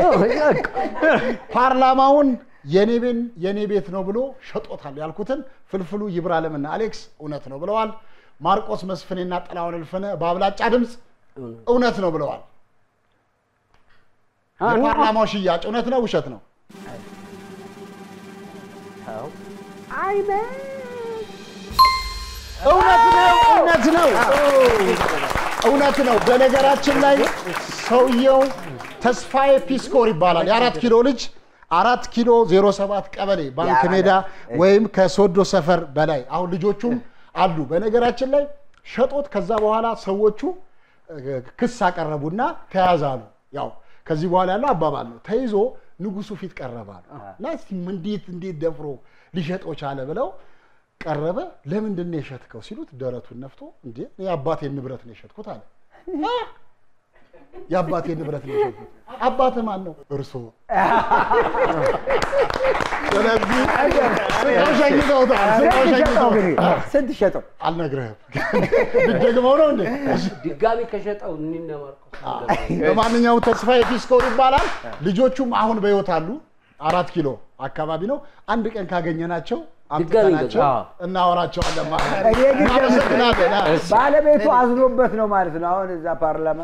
ፓርላማውን የኔ ቤን የኔ ቤት ነው ብሎ ሸጦታል ያልኩትን ፍልፍሉ ይብራለምና አሌክስ እውነት ነው ብለዋል። ማርቆስ መስፍኔና ጥላሁን እልፍነ በአብላጫ ድምፅ እውነት ነው ብለዋል። የፓርላማው ሽያጭ እውነት ነው ውሸት ነው? እውነት ነው እውነት ነው እውነት ነው። በነገራችን ላይ ሰውየው ተስፋዬ ፒስኮር ይባላል። የአራት ኪሎ ልጅ አራት ኪሎ ዜሮ ሰባት ቀበሌ ባንክ ሜዳ ወይም ከሶዶ ሰፈር በላይ አሁን ልጆቹም አሉ። በነገራችን ላይ ሸጦት ከዛ በኋላ ሰዎቹ እ፣ ክስ አቀረቡና ተያዘ አሉ። ያው ከዚህ በኋላ ያለው አባባል ነው። ተይዞ ንጉሱ ፊት ቀረባሉ እና እስቲ እንዴት እንዴት ደፍሮ ሊሸጠው ቻለ ብለው ቀረበ። ለምንድን ነው የሸጥከው ሲሉት ደረቱን ነፍቶ እንዴ የአባቴን ንብረት ነው የሸጥኩት አለ። አ! የአባቴን ንብረት ነው የሸጥኩት። አባትህ ማን ነው? እርሶ። ስለዚህ ስቀው ሸኝተውታል። ስቀው ስንት ሸጠው ሸኝተውታል። ግን? ስንት ሸጠው? አልነግርህም። ልትደግመው ነው እንዴ? ድጋሚ ከሸጠው እኒነ ማርቆስ በማንኛውም ተስፋዬ ፒስኮር ይባላል። ልጆቹም አሁን በሕይወት አሉ። አራት ኪሎ አካባቢ ነው። አንድ ቀን ካገኘናቸው አምጥተናቸው አዎ። እናወራቸዋለን ማለት ነው። እኔ ግን እናመሰግናለን። አዎ። ባለቤቱ አዝኖበት ነው ማለት ነው። አሁን እዛ ፓርላማ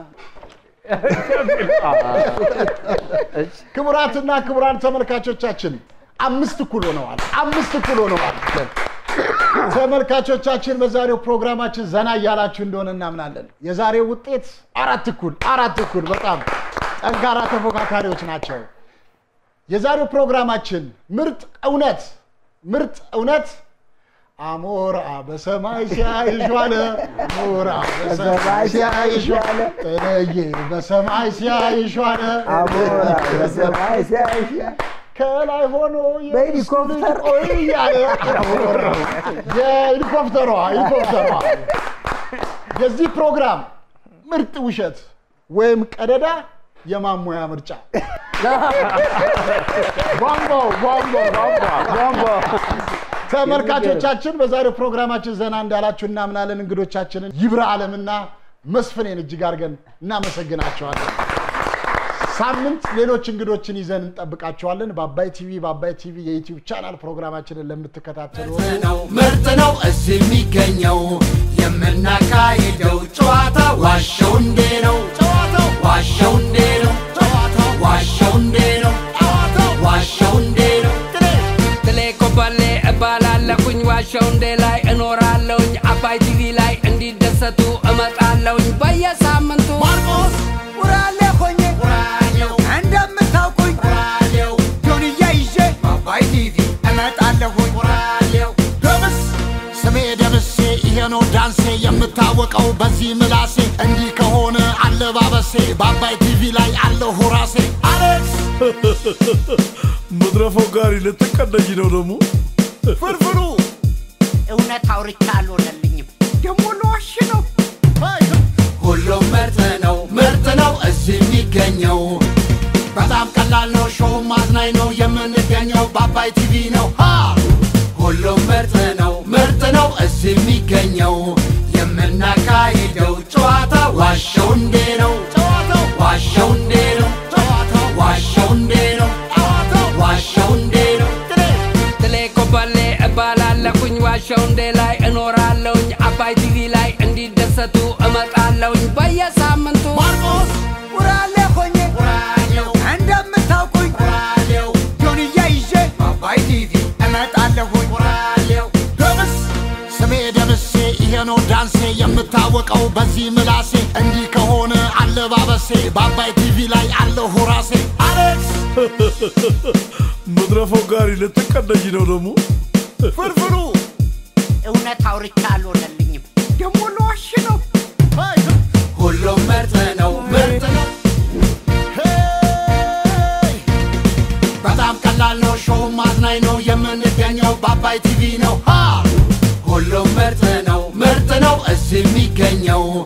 ክቡራትና ክቡራን ተመልካቾቻችን አምስት እኩል ሆነዋል። አምስት እኩል ሆነዋል። ተመልካቾቻችን በዛሬው ፕሮግራማችን ዘና እያላችሁ እንደሆነ እናምናለን። የዛሬው ውጤት አራት እኩል አራት እኩል በጣም ጠንካራ ተፎካካሪዎች ናቸው። የዛሬው ፕሮግራማችን ምርጥ እውነት ምርጥ እውነት አሞራ በሰማይ ሲያይሽ ዋለ አሞራ በሰማይ ሲያይሽ ዋለ ጥለዬ በሰማይ ሲያይሽ ዋለ አሞራ በሰማይ ሲያይሽ ከላይ ሆኖ በሄሊኮፕተር ቆይ እያለ የሄሊኮፕተሯ ሄሊኮፕተሯ የዚህ ፕሮግራም ምርጥ ውሸት ወይም ቀደዳ የማሞያ ምርጫ ቧንቧ ቧንቧ ቧንቧ ቧንቧ ተመልካቾቻችን በዛሬው ፕሮግራማችን ዘና እንዳላችሁ እናምናለን። እንግዶቻችንን ይብራ አለምና መስፍኔን እጅግ አድርገን እናመሰግናቸዋለን። ሳምንት ሌሎች እንግዶችን ይዘን እንጠብቃቸዋለን። በአባይ ቲቪ በአባይ ቲቪ የዩቲዩብ ቻናል ፕሮግራማችንን ለምትከታተሉ ነው ምርጥ ነው እዚህ የሚገኘው የምናካሄደው ጨዋታ ዋሸው እንዴ ነው ጨዋታው ዋሸው እንዴ ነው ጨዋታው ዋሸው እንዴ ነው ጨዋታው ዋሸው እንዴ ነው ትሌ ኮበሌ እባላለሁኝ ዋሸው እንዴ ላይ እኖራለሁኝ አባይ ቲቪ ላይ እንዲደሰቱ እመጣለሁኝ በየሳምንቱ ማርቆስ ውራሌ ሆኜ ራዲዮ እንደምታውቁኝ ራዲዮ ጆንያ ይዤ አባይ ቲቪ እመጣለሁኝ ራዲዮ ደምስ ስሜ ደምሴ ይሄ ነው ዳንሴ የምታወቀው በዚህ ምላሴ እንዲህ ከሆነ አለባበሴ በአባይ ቲቪ ላይ አለሁ ራሴ አሌክስ መድረፈው ጋሪ ልትቀደኝ ነው ደግሞ ፍርፍሩ እውነት አውርቻ አልሆነልኝም ደግሞ ለዋሽ ነው ሁሉም ምርጥ ነው ምርጥ ነው እዚህ የሚገኘው በጣም ቀላል ነው ሾው ማዝናኝ ነው የምንገኘው በአባይ ቲቪ ነው ሃ ሁሉም ምርጥ ነው ምርጥ ነው እዚህ የሚገኘው የምናካሂደው ጨዋታ ዋሸው እንዴ ነው ጨዋታው ዋሸው እንዴ ነው ጨዋታው ዋሸው እንዴ ነው ጨዋታው ዋሸው እንዴ ነው ትሌ ኮበሌ እባላለሁኝ ዋሸው እንዴ ላይ እኖራለሁኝ አባይ ቲቪ ላይ እንዲደሰቱ እመጣለሁኝ በየሳምንቱ ማርቆስ ውራሌ ሆኜ ራዲዮ እንደምታውቁኝ ራዲዮ ጆንያ ይዤ በአባይ ቲቪ እመጣለሁኝ ራዲዮ ደምስ ስሜ ደምሴ ይሄ ነው ዳንሴ የምታወቀው በዚህ ምላሴ እንዲህ ከሆነ አለባበሴ በአባይ ቲቪ ላይ አለሁ ራሴ አሌክስ መድረፈው ጋሪ ልትቀደኝ ነው ደግሞ ፍርፍሩ እውነት አውርቻ አልሆነልኝም። ደግሞ ለዋሽ ነው። ሁሉም ምርጥ ነው ምርጥ ነው ሄይ! በጣም ቀላል ነው ሾው ማዝናኝ ነው የምንገኘው በአባይ ቲቪ ነው ሃ! ሁሉም ምርጥ ነው ምርጥ ነው እዚህ የሚገኘው